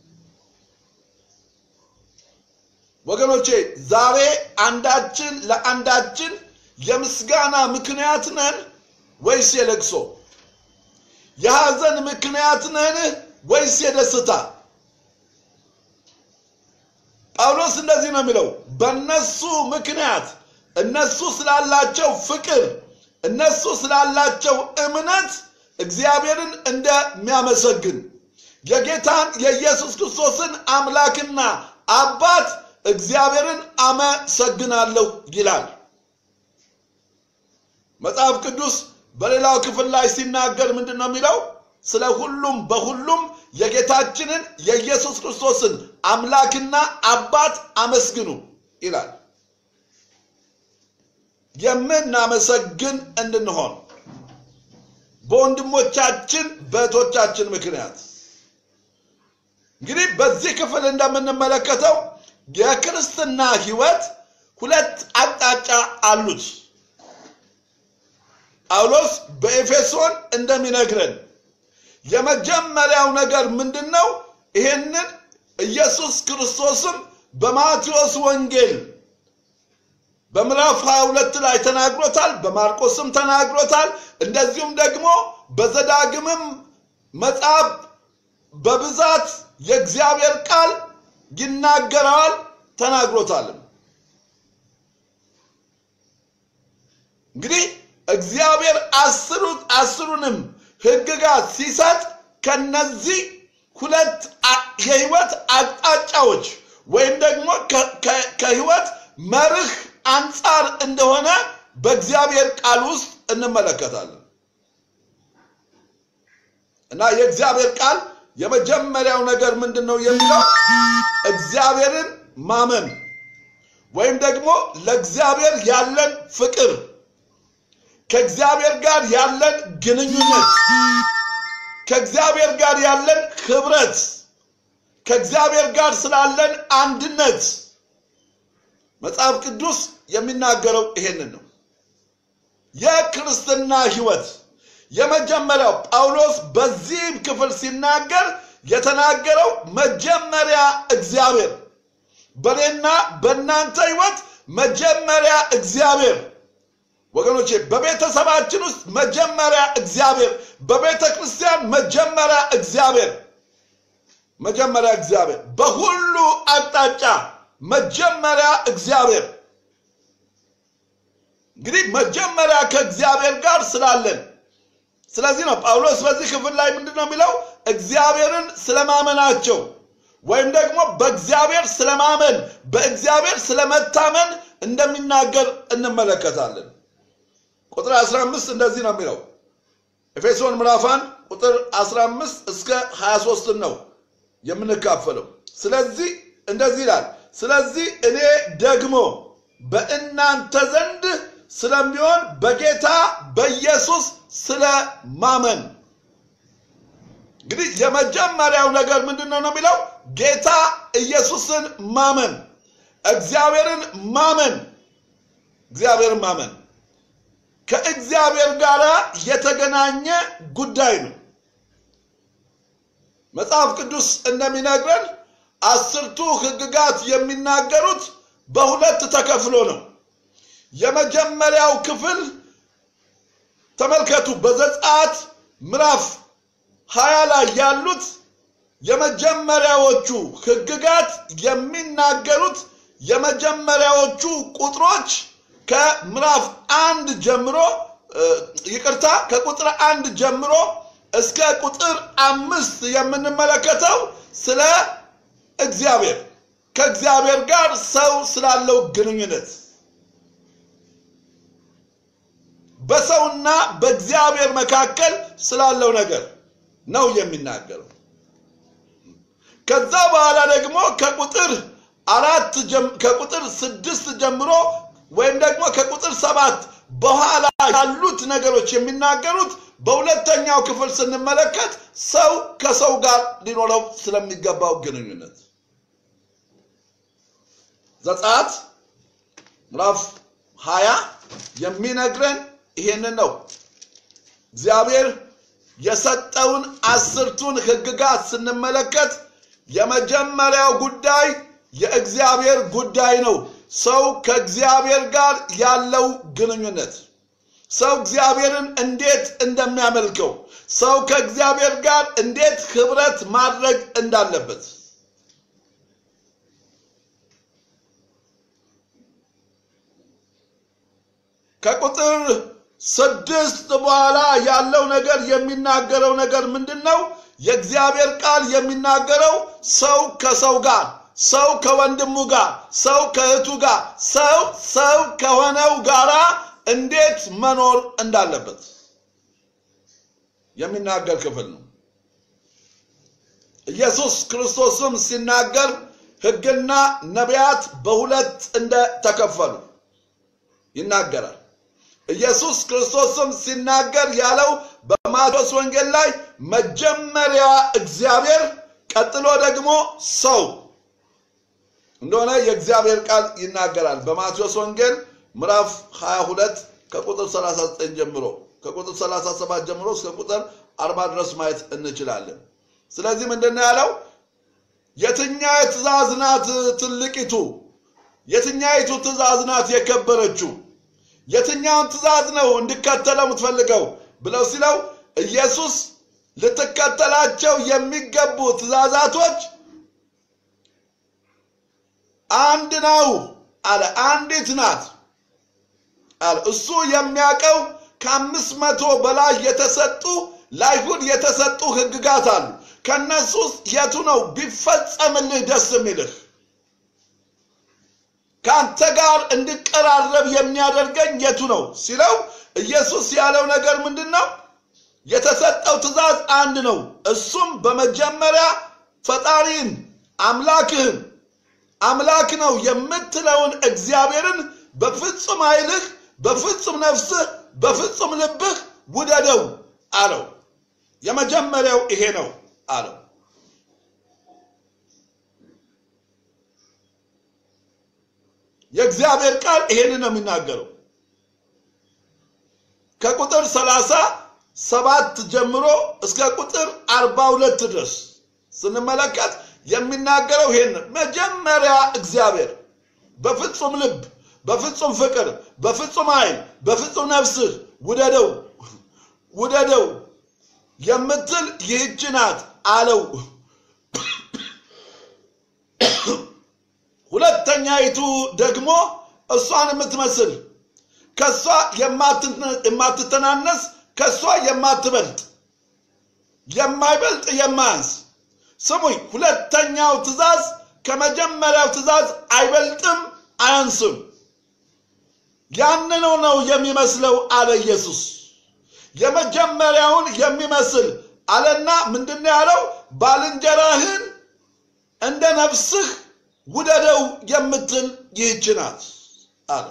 ወገኖቼ ዛሬ አንዳችን ለአንዳችን የምስጋና ምክንያት ነን ወይስ የለቅሶ? የሐዘን ምክንያት ነን ወይስ የደስታ? ጳውሎስ እንደዚህ ነው የሚለው፣ በእነሱ ምክንያት እነሱ ስላላቸው ፍቅር፣ እነሱ ስላላቸው እምነት እግዚአብሔርን እንደሚያመሰግን የጌታን የኢየሱስ ክርስቶስን አምላክና አባት እግዚአብሔርን አመሰግናለሁ ይላል። መጽሐፍ ቅዱስ በሌላው ክፍል ላይ ሲናገር ምንድን ነው የሚለው? ስለ ሁሉም በሁሉም የጌታችንን የኢየሱስ ክርስቶስን አምላክና አባት አመስግኑ ይላል። የምናመሰግን እንድንሆን በወንድሞቻችን በእህቶቻችን ምክንያት እንግዲህ በዚህ ክፍል እንደምንመለከተው የክርስትና ህይወት ሁለት አቅጣጫ አሉት። ጳውሎስ በኤፌሶን እንደሚነግረን የመጀመሪያው ነገር ምንድን ነው? ይሄንን ኢየሱስ ክርስቶስም በማቴዎስ ወንጌል በምዕራፍ 22 ላይ ተናግሮታል፣ በማርቆስም ተናግሮታል። እንደዚሁም ደግሞ በዘዳግምም መጽሐፍ በብዛት የእግዚአብሔር ቃል ይናገረዋል፣ ተናግሮታልም። እንግዲህ እግዚአብሔር አስሩንም ሕግጋት ሲሰጥ ከነዚህ ሁለት የህይወት አቅጣጫዎች ወይም ደግሞ ከህይወት መርህ አንጻር እንደሆነ በእግዚአብሔር ቃል ውስጥ እንመለከታለን እና የእግዚአብሔር ቃል የመጀመሪያው ነገር ምንድን ነው የሚለው እግዚአብሔርን ማመን ወይም ደግሞ ለእግዚአብሔር ያለን ፍቅር ከእግዚአብሔር ጋር ያለን ግንኙነት ከእግዚአብሔር ጋር ያለን ህብረት ከእግዚአብሔር ጋር ስላለን አንድነት መጽሐፍ ቅዱስ የሚናገረው ይሄንን ነው። የክርስትና ህይወት የመጀመሪያው ጳውሎስ በዚህ ክፍል ሲናገር የተናገረው መጀመሪያ እግዚአብሔር በእኔና በእናንተ ህይወት መጀመሪያ እግዚአብሔር ወገኖቼ በቤተሰባችን ውስጥ መጀመሪያ እግዚአብሔር፣ በቤተ ክርስቲያን መጀመሪያ እግዚአብሔር፣ መጀመሪያ እግዚአብሔር፣ በሁሉ አቅጣጫ መጀመሪያ እግዚአብሔር። እንግዲህ መጀመሪያ ከእግዚአብሔር ጋር ስላለን፣ ስለዚህ ነው ጳውሎስ በዚህ ክፍል ላይ ምንድን ነው የሚለው? እግዚአብሔርን ስለማመናቸው ወይም ደግሞ በእግዚአብሔር ስለማመን በእግዚአብሔር ስለመታመን እንደሚናገር እንመለከታለን። ቁጥር 15 እንደዚህ ነው የሚለው ኤፌሶን ምዕራፍ 1 ቁጥር 15 እስከ 23 ነው የምንካፈለው። ስለዚህ እንደዚህ ይላል፣ ስለዚህ እኔ ደግሞ በእናንተ ዘንድ ስለሚሆን በጌታ በኢየሱስ ስለማመን እንግዲህ የመጀመሪያው ነገር ምንድን ነው ነው የሚለው ጌታ ኢየሱስን ማመን፣ እግዚአብሔርን ማመን፣ እግዚአብሔርን ማመን ከእግዚአብሔር ጋር የተገናኘ ጉዳይ ነው። መጽሐፍ ቅዱስ እንደሚነግረን አስርቱ ሕግጋት የሚናገሩት በሁለት ተከፍሎ ነው። የመጀመሪያው ክፍል ተመልከቱ፣ በዘጸአት ምዕራፍ ሀያ ላይ ያሉት የመጀመሪያዎቹ ሕግጋት የሚናገሩት የመጀመሪያዎቹ ቁጥሮች ከምዕራፍ አንድ ጀምሮ ይቅርታ ከቁጥር አንድ ጀምሮ እስከ ቁጥር አምስት የምንመለከተው ስለ እግዚአብሔር ከእግዚአብሔር ጋር ሰው ስላለው ግንኙነት በሰውና በእግዚአብሔር መካከል ስላለው ነገር ነው የሚናገረው። ከዛ በኋላ ደግሞ ከቁጥር አራት ከቁጥር ስድስት ጀምሮ ወይም ደግሞ ከቁጥር ሰባት በኋላ ያሉት ነገሮች የሚናገሩት በሁለተኛው ክፍል ስንመለከት ሰው ከሰው ጋር ሊኖረው ስለሚገባው ግንኙነት ዘጸአት ምዕራፍ ሀያ የሚነግረን ይሄንን ነው። እግዚአብሔር የሰጠውን አስርቱን ሕግጋት ስንመለከት የመጀመሪያው ጉዳይ የእግዚአብሔር ጉዳይ ነው። ሰው ከእግዚአብሔር ጋር ያለው ግንኙነት፣ ሰው እግዚአብሔርን እንዴት እንደሚያመልከው፣ ሰው ከእግዚአብሔር ጋር እንዴት ህብረት ማድረግ እንዳለበት ከቁጥር ስድስት በኋላ ያለው ነገር የሚናገረው ነገር ምንድን ነው? የእግዚአብሔር ቃል የሚናገረው ሰው ከሰው ጋር ሰው ከወንድሙ ጋር ሰው ከእህቱ ጋር ሰው ሰው ከሆነው ጋራ እንዴት መኖር እንዳለበት የሚናገር ክፍል ነው። ኢየሱስ ክርስቶስም ሲናገር ሕግና ነቢያት በሁለት እንደተከፈሉ ይናገራል። ኢየሱስ ክርስቶስም ሲናገር ያለው በማቴዎስ ወንጌል ላይ መጀመሪያ እግዚአብሔር ቀጥሎ ደግሞ ሰው እንደሆነ የእግዚአብሔር ቃል ይናገራል። በማቴዎስ ወንጌል ምዕራፍ 22 ከቁጥር 39 ጀምሮ ከቁጥር 37 ጀምሮ እስከ ቁጥር 40 ድረስ ማየት እንችላለን። ስለዚህ ምንድን ነው ያለው? የትኛው ትእዛዝ ናት ትልቂቱ? የትኛይቱ ትእዛዝ ናት የከበረችው? የትኛውን ትእዛዝ ነው እንድከተለው የምትፈልገው ብለው ሲለው ኢየሱስ ልትከተላቸው የሚገቡ ትእዛዛቶች አንድ ነው አለ። አንዲት ናት አለ። እሱ የሚያውቀው ከአምስት መቶ በላይ የተሰጡ ለአይሁድ የተሰጡ ሕግጋት አሉ። ከእነሱ ውስጥ የቱ ነው ቢፈጸምልህ ደስ የሚልህ ከአንተ ጋር እንድቀራረብ የሚያደርገኝ የቱ ነው ሲለው ኢየሱስ ያለው ነገር ምንድን ነው? የተሰጠው ትእዛዝ አንድ ነው። እሱም በመጀመሪያ ፈጣሪን አምላክህን አምላክ ነው የምትለውን እግዚአብሔርን በፍጹም ኃይልህ፣ በፍጹም ነፍስህ፣ በፍጹም ልብህ ውደደው አለው። የመጀመሪያው ይሄ ነው አለው። የእግዚአብሔር ቃል ይሄንን ነው የሚናገረው። ከቁጥር ሰላሳ ሰባት ጀምሮ እስከ ቁጥር አርባ ሁለት ድረስ ስንመለከት የሚናገረው ይሄን መጀመሪያ እግዚአብሔር በፍጹም ልብ፣ በፍጹም ፍቅር፣ በፍጹም ኃይል፣ በፍጹም ነፍስህ ውደደው ውደደው የምትል ይህች ናት አለው። ሁለተኛይቱ ደግሞ እሷን የምትመስል ከእሷ የማትተናነስ ከእሷ የማትበልጥ የማይበልጥ የማያንስ ስሙኝ፣ ሁለተኛው ትእዛዝ ከመጀመሪያው ትእዛዝ አይበልጥም አያንስም። ያንኑ ነው የሚመስለው አለ ኢየሱስ። የመጀመሪያውን የሚመስል አለና ምንድን ነው ያለው? ባልንጀራህን እንደ ነፍስህ ውደደው የምትል ይህች ናት አለ።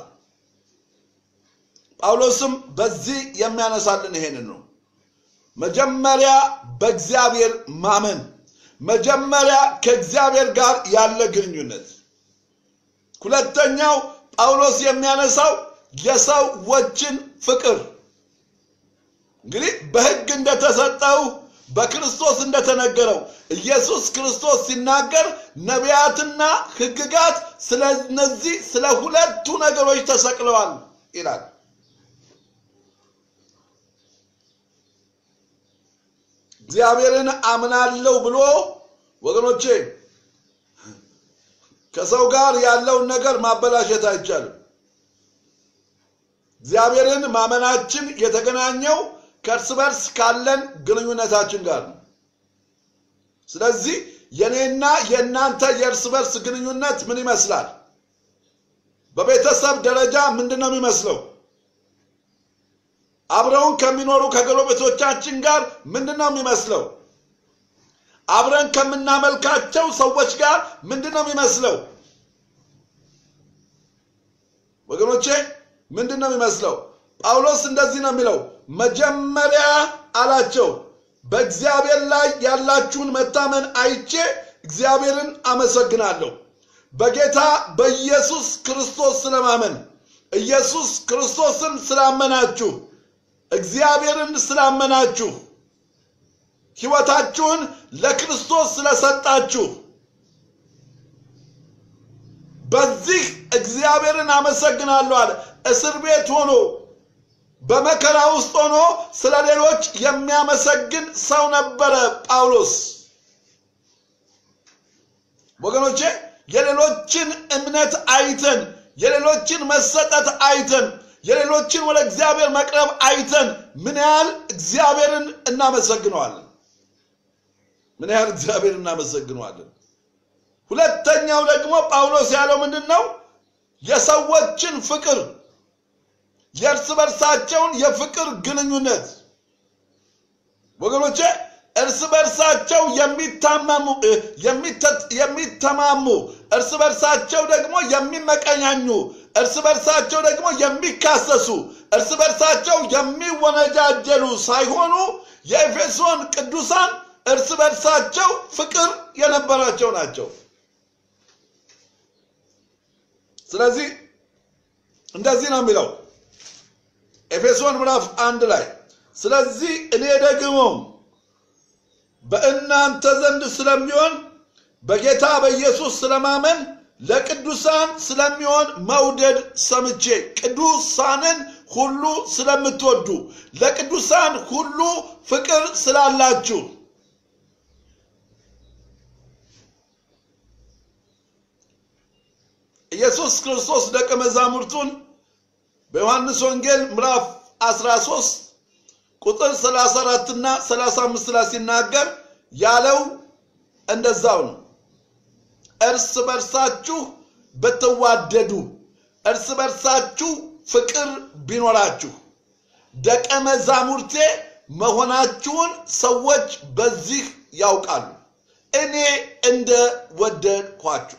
ጳውሎስም በዚህ የሚያነሳልን ይሄንን ነው። መጀመሪያ በእግዚአብሔር ማመን፣ መጀመሪያ ከእግዚአብሔር ጋር ያለ ግንኙነት። ሁለተኛው ጳውሎስ የሚያነሳው የሰዎችን ፍቅር እንግዲህ በሕግ እንደተሰጠው በክርስቶስ እንደተነገረው ኢየሱስ ክርስቶስ ሲናገር ነቢያትና ሕግጋት ስለ እነዚህ ስለ ሁለቱ ነገሮች ተሰቅለዋል ይላል። እግዚአብሔርን አምናለሁ ብሎ ወገኖቼ ከሰው ጋር ያለውን ነገር ማበላሸት አይቻልም። እግዚአብሔርን ማመናችን የተገናኘው ከእርስ በርስ ካለን ግንኙነታችን ጋር ነው። ስለዚህ የኔና የእናንተ የእርስ በርስ ግንኙነት ምን ይመስላል? በቤተሰብ ደረጃ ምንድን ነው የሚመስለው? አብረውን ከሚኖሩ ከጎረቤቶቻችን ጋር ምንድን ነው የሚመስለው? አብረን ከምናመልካቸው ሰዎች ጋር ምንድን ነው የሚመስለው? ወገኖቼ ምንድን ነው የሚመስለው? ጳውሎስ እንደዚህ ነው የሚለው፣ መጀመሪያ አላቸው በእግዚአብሔር ላይ ያላችሁን መታመን አይቼ እግዚአብሔርን አመሰግናለሁ። በጌታ በኢየሱስ ክርስቶስ ስለማመን ኢየሱስ ክርስቶስን ስላመናችሁ እግዚአብሔርን ስላመናችሁ ሕይወታችሁን ለክርስቶስ ስለሰጣችሁ በዚህ እግዚአብሔርን አመሰግናለሁ አለ። እስር ቤት ሆኖ በመከራ ውስጥ ሆኖ ስለ ሌሎች የሚያመሰግን ሰው ነበረ ጳውሎስ። ወገኖቼ የሌሎችን እምነት አይተን የሌሎችን መሰጠት አይተን የሌሎችን ወደ እግዚአብሔር መቅረብ አይተን ምን ያህል እግዚአብሔርን እናመሰግነዋለን? ምን ያህል እግዚአብሔርን እናመሰግነዋለን? ሁለተኛው ደግሞ ጳውሎስ ያለው ምንድን ነው? የሰዎችን ፍቅር የእርስ በርሳቸውን የፍቅር ግንኙነት ወገኖቼ እርስ በርሳቸው የሚታመሙ የሚተማሙ እርስ በርሳቸው ደግሞ የሚመቀኛኙ እርስ በርሳቸው ደግሞ የሚካሰሱ እርስ በርሳቸው የሚወነጃጀሉ ሳይሆኑ የኤፌሶን ቅዱሳን እርስ በርሳቸው ፍቅር የነበራቸው ናቸው። ስለዚህ እንደዚህ ነው የሚለው ኤፌሶን ምዕራፍ አንድ ላይ ስለዚህ እኔ ደግሞ በእናንተ ዘንድ ስለሚሆን በጌታ በኢየሱስ ስለማመን ለቅዱሳን ስለሚሆን መውደድ ሰምቼ ቅዱሳንን ሁሉ ስለምትወዱ ለቅዱሳን ሁሉ ፍቅር ስላላችሁ ኢየሱስ ክርስቶስ ደቀ መዛሙርቱን በዮሐንስ ወንጌል ምዕራፍ 13 ቁጥር 34 እና 35 ላይ ሲናገር ያለው እንደዛው ነው። እርስ በርሳችሁ ብትዋደዱ፣ እርስ በርሳችሁ ፍቅር ቢኖራችሁ ደቀ መዛሙርቴ መሆናችሁን ሰዎች በዚህ ያውቃሉ፣ እኔ እንደ ወደድኳችሁ።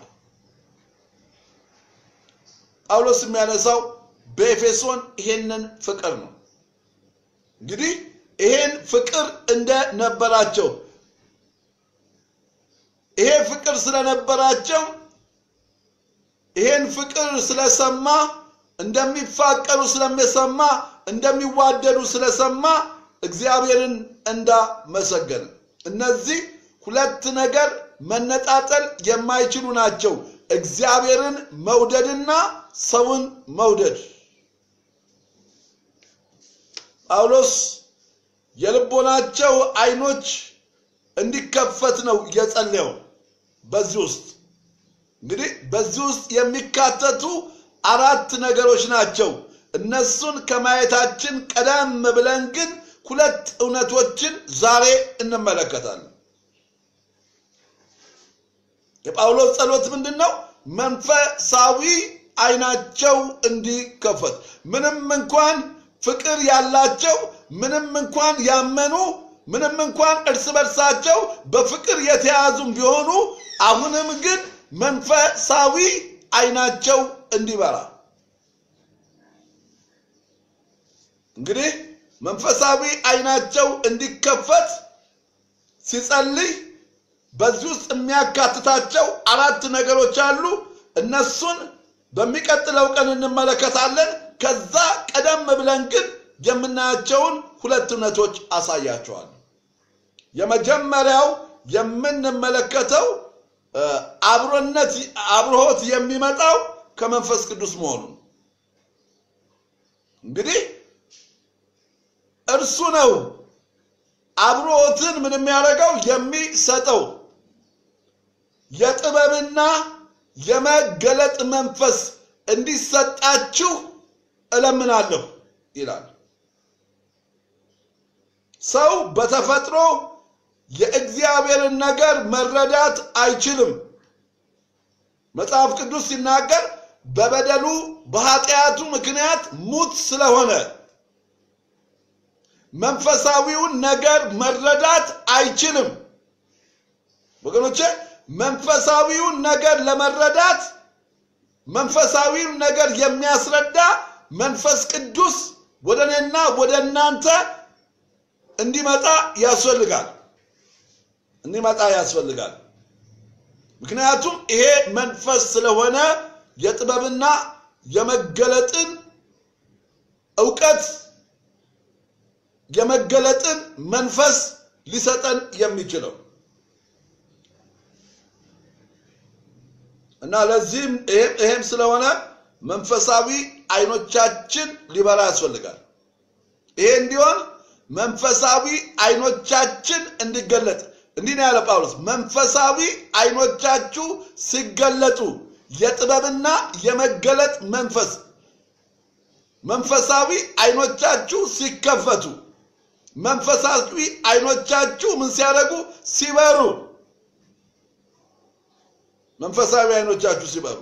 ጳውሎስ የሚያነሳው በኤፌሶን ይሄንን ፍቅር ነው። እንግዲህ ይሄን ፍቅር እንደነበራቸው ይሄ ፍቅር ስለነበራቸው ይሄን ፍቅር ስለሰማ እንደሚፋቀሩ ስለሚሰማ እንደሚዋደዱ ስለሰማ እግዚአብሔርን እንዳመሰገነ። እነዚህ ሁለት ነገር መነጣጠል የማይችሉ ናቸው። እግዚአብሔርን መውደድና ሰውን መውደድ። ጳውሎስ የልቦናቸው አይኖች እንዲከፈት ነው የጸለየው። በዚህ ውስጥ እንግዲህ በዚህ ውስጥ የሚካተቱ አራት ነገሮች ናቸው። እነሱን ከማየታችን ቀደም ብለን ግን ሁለት እውነቶችን ዛሬ እንመለከታለን። የጳውሎስ ጸሎት ምንድን ነው? መንፈሳዊ አይናቸው እንዲከፈት ምንም እንኳን ፍቅር ያላቸው ምንም እንኳን ያመኑ ምንም እንኳን እርስ በርሳቸው በፍቅር የተያዙም ቢሆኑ አሁንም ግን መንፈሳዊ አይናቸው እንዲበራ እንግዲህ መንፈሳዊ አይናቸው እንዲከፈት ሲጸልይ በዚህ ውስጥ የሚያካትታቸው አራት ነገሮች አሉ። እነሱን በሚቀጥለው ቀን እንመለከታለን። ከዛ ቀደም ብለን ግን የምናያቸውን ሁለት እውነቶች አሳያቸዋል። የመጀመሪያው የምንመለከተው አብሮነት አብርሆት የሚመጣው ከመንፈስ ቅዱስ መሆኑን እንግዲህ እርሱ ነው አብሮትን ምን የሚያደርገው የሚሰጠው የጥበብና የመገለጥ መንፈስ እንዲሰጣችሁ እለምናለሁ ይላል። ሰው በተፈጥሮ የእግዚአብሔርን ነገር መረዳት አይችልም። መጽሐፍ ቅዱስ ሲናገር በበደሉ በኃጢአቱ ምክንያት ሙት ስለሆነ መንፈሳዊውን ነገር መረዳት አይችልም። ወገኖቼ መንፈሳዊውን ነገር ለመረዳት መንፈሳዊውን ነገር የሚያስረዳ መንፈስ ቅዱስ ወደ እኔና ወደ እናንተ እንዲመጣ ያስፈልጋል እንዲመጣ ያስፈልጋል። ምክንያቱም ይሄ መንፈስ ስለሆነ የጥበብና የመገለጥን እውቀት የመገለጥን መንፈስ ሊሰጠን የሚችለው እና ለዚህም ይሄም ስለሆነ መንፈሳዊ አይኖቻችን ሊበራ ያስፈልጋል። ይሄ እንዲሆን መንፈሳዊ አይኖቻችን እንዲገለጥ እንዲህ ነው ያለ ጳውሎስ። መንፈሳዊ አይኖቻችሁ ሲገለጡ የጥበብና የመገለጥ መንፈስ መንፈሳዊ አይኖቻችሁ ሲከፈቱ መንፈሳዊ አይኖቻችሁ ምን ሲያደርጉ ሲበሩ መንፈሳዊ አይኖቻችሁ ሲበሩ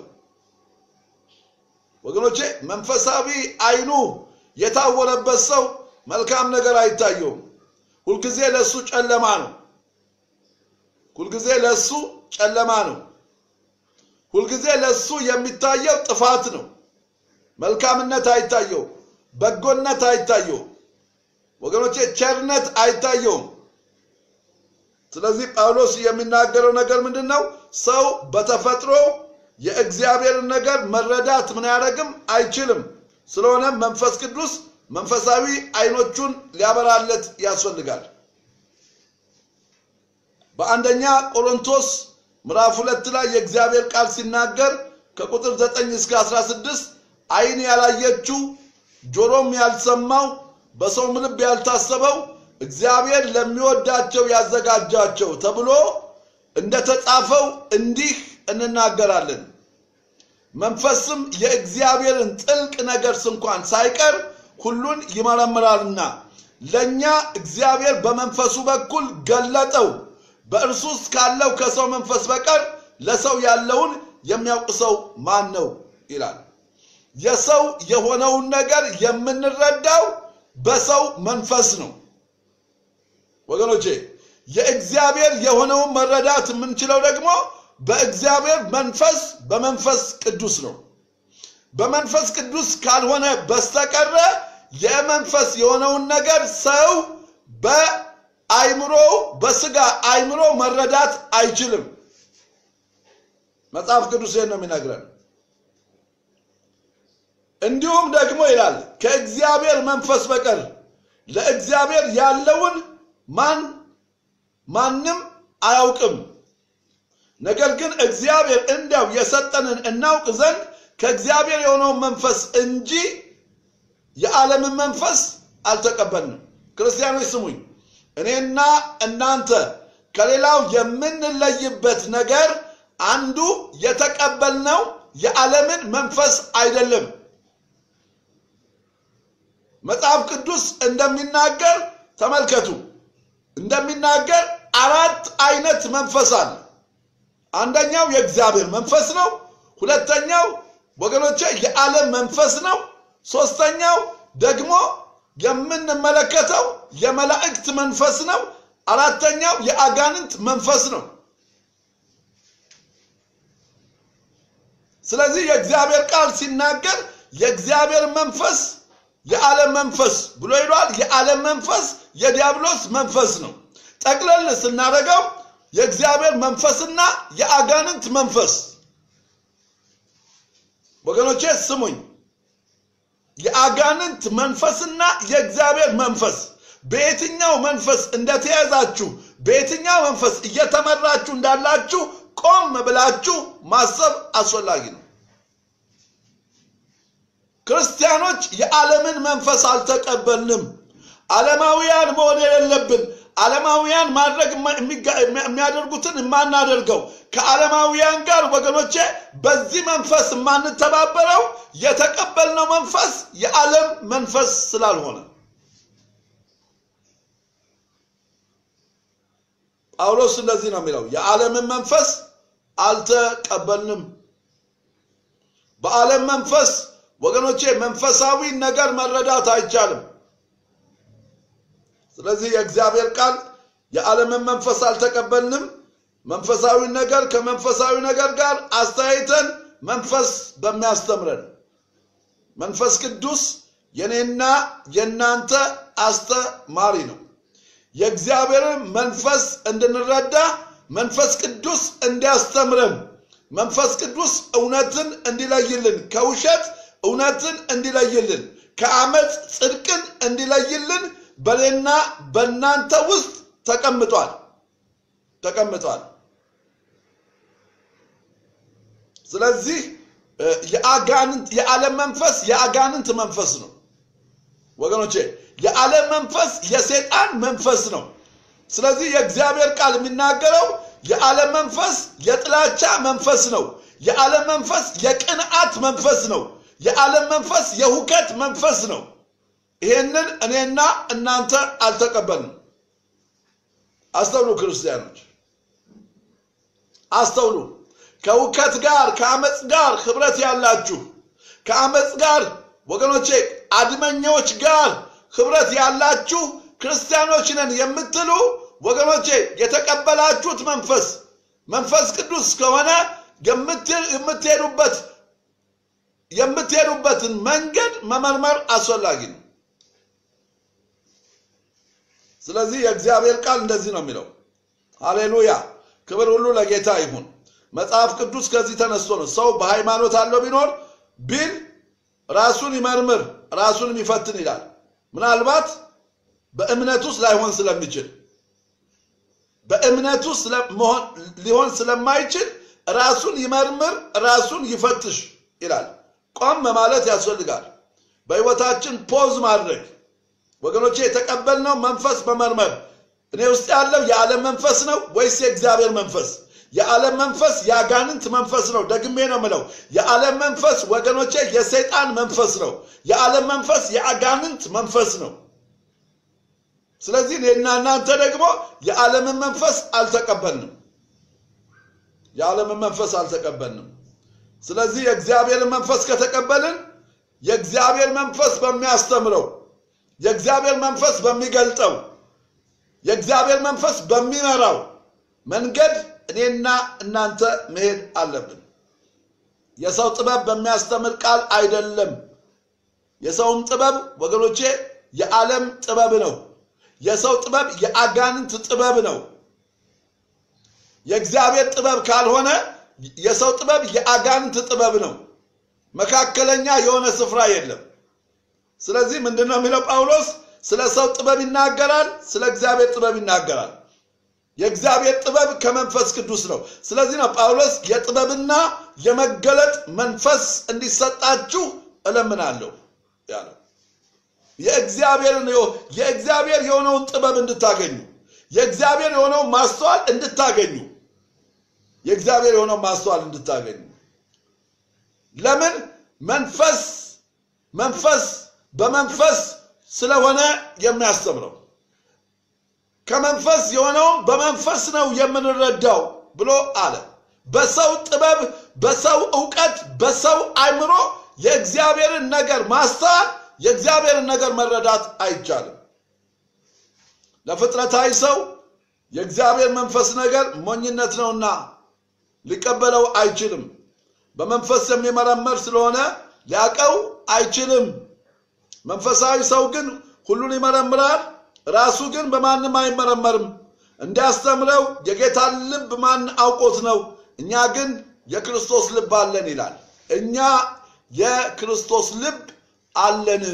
ወገኖቼ መንፈሳዊ አይኑ የታወረበት ሰው መልካም ነገር አይታየውም። ሁልጊዜ ለሱ ጨለማ ነው። ሁልጊዜ ለሱ ጨለማ ነው። ሁልጊዜ ለሱ የሚታየው ጥፋት ነው። መልካምነት አይታየውም፣ በጎነት አይታየውም። ወገኖቼ ቸርነት አይታየውም። ስለዚህ ጳውሎስ የሚናገረው ነገር ምንድን ነው? ሰው በተፈጥሮ የእግዚአብሔርን ነገር መረዳት ምን ያደረግም አይችልም። ስለሆነ መንፈስ ቅዱስ መንፈሳዊ አይኖቹን ሊያበራለት ያስፈልጋል። በአንደኛ ቆሮንቶስ ምዕራፍ ሁለት ላይ የእግዚአብሔር ቃል ሲናገር ከቁጥር 9 እስከ 16 ዓይን ያላየችው ጆሮም ያልሰማው በሰውም ልብ ያልታሰበው እግዚአብሔር ለሚወዳቸው ያዘጋጃቸው ተብሎ እንደተጻፈው እንዲህ እንናገራለን። መንፈስም የእግዚአብሔርን ጥልቅ ነገር እንኳን ሳይቀር ሁሉን ይመረምራልና ለእኛ እግዚአብሔር በመንፈሱ በኩል ገለጠው። በእርሱ ውስጥ ካለው ከሰው መንፈስ በቀር ለሰው ያለውን የሚያውቅ ሰው ማን ነው ይላል። የሰው የሆነውን ነገር የምንረዳው በሰው መንፈስ ነው። ወገኖቼ የእግዚአብሔር የሆነውን መረዳት የምንችለው ደግሞ በእግዚአብሔር መንፈስ በመንፈስ ቅዱስ ነው። በመንፈስ ቅዱስ ካልሆነ በስተቀረ የመንፈስ የሆነውን ነገር ሰው በአይምሮ በስጋ አይምሮ መረዳት አይችልም። መጽሐፍ ቅዱስ ይህን ነው የሚነግረን። እንዲሁም ደግሞ ይላል ከእግዚአብሔር መንፈስ በቀር ለእግዚአብሔር ያለውን ማን ማንም አያውቅም። ነገር ግን እግዚአብሔር እንዲያው የሰጠንን እናውቅ ዘንድ ከእግዚአብሔር የሆነውን መንፈስ እንጂ የዓለምን መንፈስ አልተቀበልንም። ክርስቲያኖች ስሙኝ፣ እኔና እናንተ ከሌላው የምንለይበት ነገር አንዱ የተቀበልነው የዓለምን መንፈስ አይደለም። መጽሐፍ ቅዱስ እንደሚናገር ተመልከቱ፣ እንደሚናገር አራት አይነት መንፈስ አለ። አንደኛው የእግዚአብሔር መንፈስ ነው። ሁለተኛው ወገኖቼ የዓለም መንፈስ ነው። ሶስተኛው ደግሞ የምንመለከተው የመላእክት መንፈስ ነው። አራተኛው የአጋንንት መንፈስ ነው። ስለዚህ የእግዚአብሔር ቃል ሲናገር የእግዚአብሔር መንፈስ የዓለም መንፈስ ብሎ ይሏል። የዓለም መንፈስ የዲያብሎስ መንፈስ ነው። ጠቅለል ስናደርገው የእግዚአብሔር መንፈስና የአጋንንት መንፈስ ወገኖቼ ስሙኝ። የአጋንንት መንፈስና የእግዚአብሔር መንፈስ በየትኛው መንፈስ እንደተያዛችሁ በየትኛው መንፈስ እየተመራችሁ እንዳላችሁ ቆም ብላችሁ ማሰብ አስፈላጊ ነው። ክርስቲያኖች የዓለምን መንፈስ አልተቀበልንም። ዓለማውያን መሆን የሌለብን ዓለማውያን ማድረግ የሚያደርጉትን የማናደርገው ከዓለማውያን ጋር ወገኖቼ በዚህ መንፈስ የማንተባበረው የተቀበልነው መንፈስ የዓለም መንፈስ ስላልሆነ ጳውሎስ እንደዚህ ነው የሚለው፣ የዓለምን መንፈስ አልተቀበልንም። በዓለም መንፈስ ወገኖቼ መንፈሳዊ ነገር መረዳት አይቻልም። ስለዚህ የእግዚአብሔር ቃል የዓለምን መንፈስ አልተቀበልንም፣ መንፈሳዊ ነገር ከመንፈሳዊ ነገር ጋር አስተያይተን መንፈስ በሚያስተምረን መንፈስ ቅዱስ የኔና የእናንተ አስተማሪ ነው። የእግዚአብሔርን መንፈስ እንድንረዳ መንፈስ ቅዱስ እንዲያስተምረን መንፈስ ቅዱስ እውነትን እንዲለይልን ከውሸት እውነትን እንዲለይልን ከአመፅ ጽድቅን እንዲለይልን በእኔና በእናንተ ውስጥ ተቀምጧል ተቀምጧል። ስለዚህ የአጋንንት የዓለም መንፈስ የአጋንንት መንፈስ ነው ወገኖቼ። የዓለም መንፈስ የሰይጣን መንፈስ ነው። ስለዚህ የእግዚአብሔር ቃል የሚናገረው የዓለም መንፈስ የጥላቻ መንፈስ ነው። የዓለም መንፈስ የቅንዓት መንፈስ ነው። የዓለም መንፈስ የሁከት መንፈስ ነው። ይሄንን እኔና እናንተ አልተቀበልንም። አስተውሉ ክርስቲያኖች፣ አስተውሉ። ከሁከት ጋር ከአመፅ ጋር ህብረት ያላችሁ ከአመፅ ጋር ወገኖቼ አድመኛዎች ጋር ህብረት ያላችሁ ክርስቲያኖች ነን የምትሉ ወገኖቼ የተቀበላችሁት መንፈስ መንፈስ ቅዱስ ከሆነ የምትሄዱበት የምትሄዱበትን መንገድ መመርመር አስፈላጊ ነው። ስለዚህ የእግዚአብሔር ቃል እንደዚህ ነው የሚለው። ሃሌሉያ! ክብር ሁሉ ለጌታ ይሁን። መጽሐፍ ቅዱስ ከዚህ ተነስቶ ነው ሰው በሃይማኖት አለው ቢኖር ቢል ራሱን ይመርምር ራሱንም ይፈትን ይላል። ምናልባት በእምነት ውስጥ ላይሆን ስለሚችል በእምነቱ ሊሆን ስለማይችል ራሱን ይመርምር ራሱን ይፈትሽ ይላል። ቆም ማለት ያስፈልጋል። በሕይወታችን ፖዝ ማድረግ ወገኖቼ፣ የተቀበልነው መንፈስ መመርመር እኔ ውስጥ ያለው የዓለም መንፈስ ነው ወይስ የእግዚአብሔር መንፈስ? የዓለም መንፈስ የአጋንንት መንፈስ ነው። ደግሜ ነው ምለው፣ የዓለም መንፈስ ወገኖቼ የሰይጣን መንፈስ ነው። የዓለም መንፈስ የአጋንንት መንፈስ ነው። ስለዚህ እኔና እናንተ ደግሞ የዓለምን መንፈስ አልተቀበልንም። የዓለምን መንፈስ አልተቀበልንም። ስለዚህ የእግዚአብሔርን መንፈስ ከተቀበልን የእግዚአብሔር መንፈስ በሚያስተምረው የእግዚአብሔር መንፈስ በሚገልጠው የእግዚአብሔር መንፈስ በሚመራው መንገድ እኔና እናንተ መሄድ አለብን። የሰው ጥበብ በሚያስተምር ቃል አይደለም። የሰውም ጥበብ ወገኖቼ የዓለም ጥበብ ነው። የሰው ጥበብ የአጋንንት ጥበብ ነው። የእግዚአብሔር ጥበብ ካልሆነ የሰው ጥበብ የአጋንንት ጥበብ ነው። መካከለኛ የሆነ ስፍራ የለም። ስለዚህ ምንድን ነው የሚለው ጳውሎስ? ስለ ሰው ጥበብ ይናገራል፣ ስለ እግዚአብሔር ጥበብ ይናገራል። የእግዚአብሔር ጥበብ ከመንፈስ ቅዱስ ነው። ስለዚህ ነው ጳውሎስ የጥበብና የመገለጥ መንፈስ እንዲሰጣችሁ እለምናለሁ ያለው። የእግዚአብሔርን የእግዚአብሔር የሆነውን ጥበብ እንድታገኙ የእግዚአብሔር የሆነውን ማስተዋል እንድታገኙ የእግዚአብሔር የሆነውን ማስተዋል እንድታገኙ ለምን መንፈስ መንፈስ በመንፈስ ስለሆነ የሚያስተምረው ከመንፈስ የሆነውን በመንፈስ ነው የምንረዳው ብሎ አለ። በሰው ጥበብ፣ በሰው እውቀት፣ በሰው አእምሮ የእግዚአብሔርን ነገር ማስተዋል የእግዚአብሔርን ነገር መረዳት አይቻልም። ለፍጥረታዊ ሰው የእግዚአብሔር መንፈስ ነገር ሞኝነት ነውና ሊቀበለው አይችልም። በመንፈስ የሚመረመር ስለሆነ ሊያቀው አይችልም። መንፈሳዊ ሰው ግን ሁሉን ይመረምራል፣ ራሱ ግን በማንም አይመረመርም። እንዲያስተምረው የጌታን ልብ ማን አውቆት ነው? እኛ ግን የክርስቶስ ልብ አለን ይላል። እኛ የክርስቶስ ልብ አለን።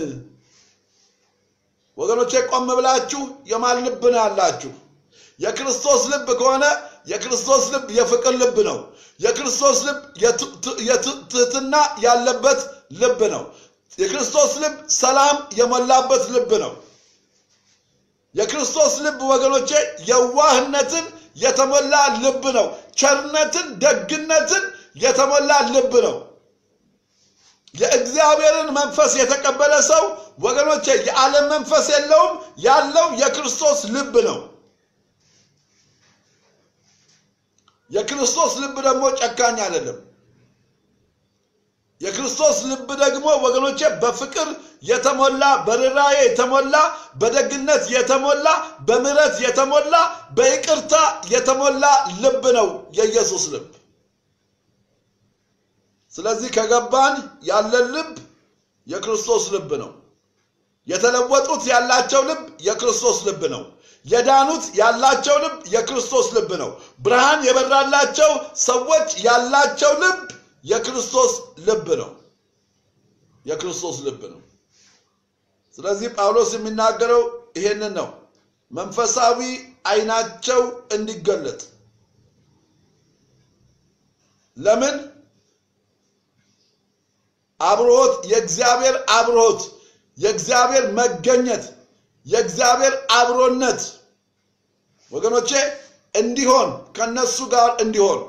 ወገኖቼ ቆም ብላችሁ የማን ልብ ነው ያላችሁ? የክርስቶስ ልብ ከሆነ የክርስቶስ ልብ የፍቅር ልብ ነው። የክርስቶስ ልብ የትህትና ያለበት ልብ ነው። የክርስቶስ ልብ ሰላም የሞላበት ልብ ነው። የክርስቶስ ልብ ወገኖቼ የዋህነትን የተሞላ ልብ ነው። ቸርነትን፣ ደግነትን የተሞላ ልብ ነው። የእግዚአብሔርን መንፈስ የተቀበለ ሰው ወገኖቼ የዓለም መንፈስ የለውም። ያለው የክርስቶስ ልብ ነው። የክርስቶስ ልብ ደግሞ ጨካኝ አይደለም። የክርስቶስ ልብ ደግሞ ወገኖቼ በፍቅር የተሞላ በርኅራኄ የተሞላ በደግነት የተሞላ በምሕረት የተሞላ በይቅርታ የተሞላ ልብ ነው የኢየሱስ ልብ። ስለዚህ ከገባን ያለን ልብ የክርስቶስ ልብ ነው። የተለወጡት ያላቸው ልብ የክርስቶስ ልብ ነው። የዳኑት ያላቸው ልብ የክርስቶስ ልብ ነው። ብርሃን የበራላቸው ሰዎች ያላቸው ልብ የክርስቶስ ልብ ነው። የክርስቶስ ልብ ነው። ስለዚህ ጳውሎስ የሚናገረው ይሄንን ነው። መንፈሳዊ ዓይናቸው እንዲገለጥ ለምን አብሮት የእግዚአብሔር አብሮት የእግዚአብሔር መገኘት የእግዚአብሔር አብሮነት ወገኖቼ እንዲሆን ከነሱ ጋር እንዲሆን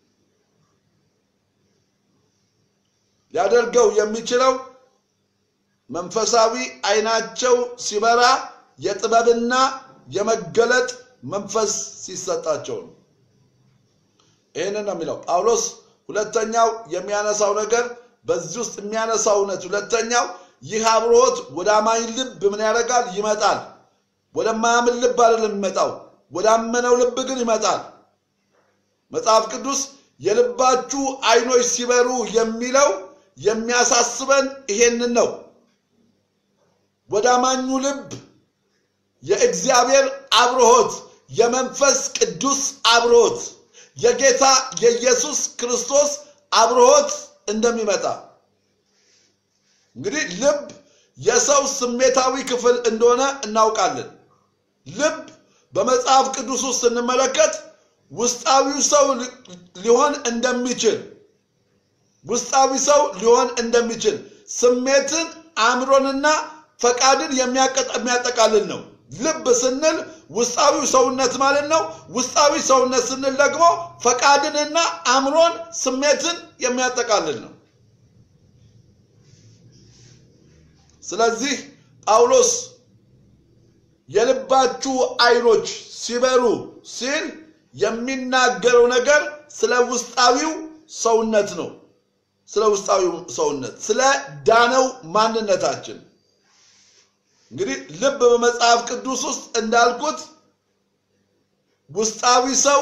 ሊያደርገው የሚችለው መንፈሳዊ ዓይናቸው ሲበራ የጥበብና የመገለጥ መንፈስ ሲሰጣቸው ነው። ይህንን ነው የሚለው ጳውሎስ። ሁለተኛው የሚያነሳው ነገር በዚህ ውስጥ የሚያነሳው እውነት ሁለተኛው ይህ አብሮት ወደ አማኝ ልብ ምን ያደርጋል? ይመጣል። ወደማያምን ልብ አይደለም የሚመጣው፣ ወዳመነው ልብ ግን ይመጣል። መጽሐፍ ቅዱስ የልባችሁ ዓይኖች ሲበሩ የሚለው የሚያሳስበን ይሄንን ነው። ወደ አማኙ ልብ የእግዚአብሔር አብርሆት፣ የመንፈስ ቅዱስ አብርሆት፣ የጌታ የኢየሱስ ክርስቶስ አብርሆት እንደሚመጣ እንግዲህ ልብ የሰው ስሜታዊ ክፍል እንደሆነ እናውቃለን። ልብ በመጽሐፍ ቅዱስ ውስጥ ስንመለከት ውስጣዊው ሰው ሊሆን እንደሚችል ውስጣዊ ሰው ሊሆን እንደሚችል ስሜትን፣ አእምሮንና ፈቃድን የሚያጠቃልል ነው። ልብ ስንል ውስጣዊው ሰውነት ማለት ነው። ውስጣዊ ሰውነት ስንል ደግሞ ፈቃድንና አእምሮን፣ ስሜትን የሚያጠቃልል ነው። ስለዚህ ጳውሎስ የልባችሁ አይኖች ሲበሩ ሲል የሚናገረው ነገር ስለ ውስጣዊው ሰውነት ነው። ስለ ውስጣዊው ሰውነት፣ ስለ ዳነው ማንነታችን። እንግዲህ ልብ በመጽሐፍ ቅዱስ ውስጥ እንዳልኩት ውስጣዊ ሰው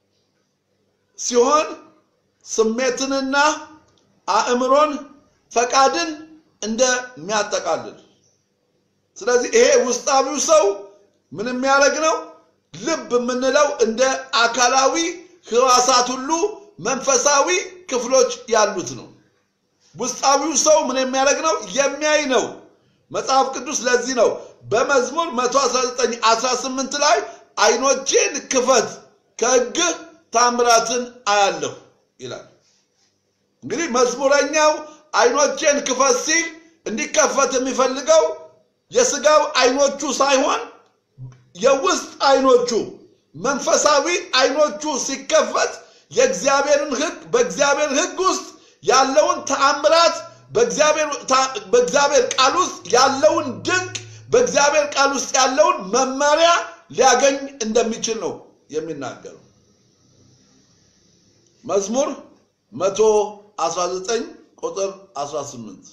ሲሆን ስሜትንና አእምሮን ፈቃድን እንደሚያጠቃልል ስለዚህ ይሄ ውስጣዊው ሰው ምን የሚያደርግ ነው? ልብ የምንለው እንደ አካላዊ ህዋሳት ሁሉ መንፈሳዊ ክፍሎች ያሉት ነው። ውስጣዊው ሰው ምን የሚያደርግ ነው? የሚያይ ነው። መጽሐፍ ቅዱስ ለዚህ ነው በመዝሙር 119 18 ላይ አይኖቼን ክፈት ከሕግህ ታምራትን አያለሁ ይላል። እንግዲህ መዝሙረኛው አይኖቼን ክፈት ሲል እንዲከፈት የሚፈልገው የስጋው አይኖቹ ሳይሆን የውስጥ አይኖቹ መንፈሳዊ አይኖቹ ሲከፈት የእግዚአብሔርን ሕግ በእግዚአብሔር ሕግ ውስጥ ያለውን ተአምራት በእግዚአብሔር ቃል ውስጥ ያለውን ድንቅ በእግዚአብሔር ቃል ውስጥ ያለውን መመሪያ ሊያገኝ እንደሚችል ነው የሚናገረው። መዝሙር 119 ቁጥር 18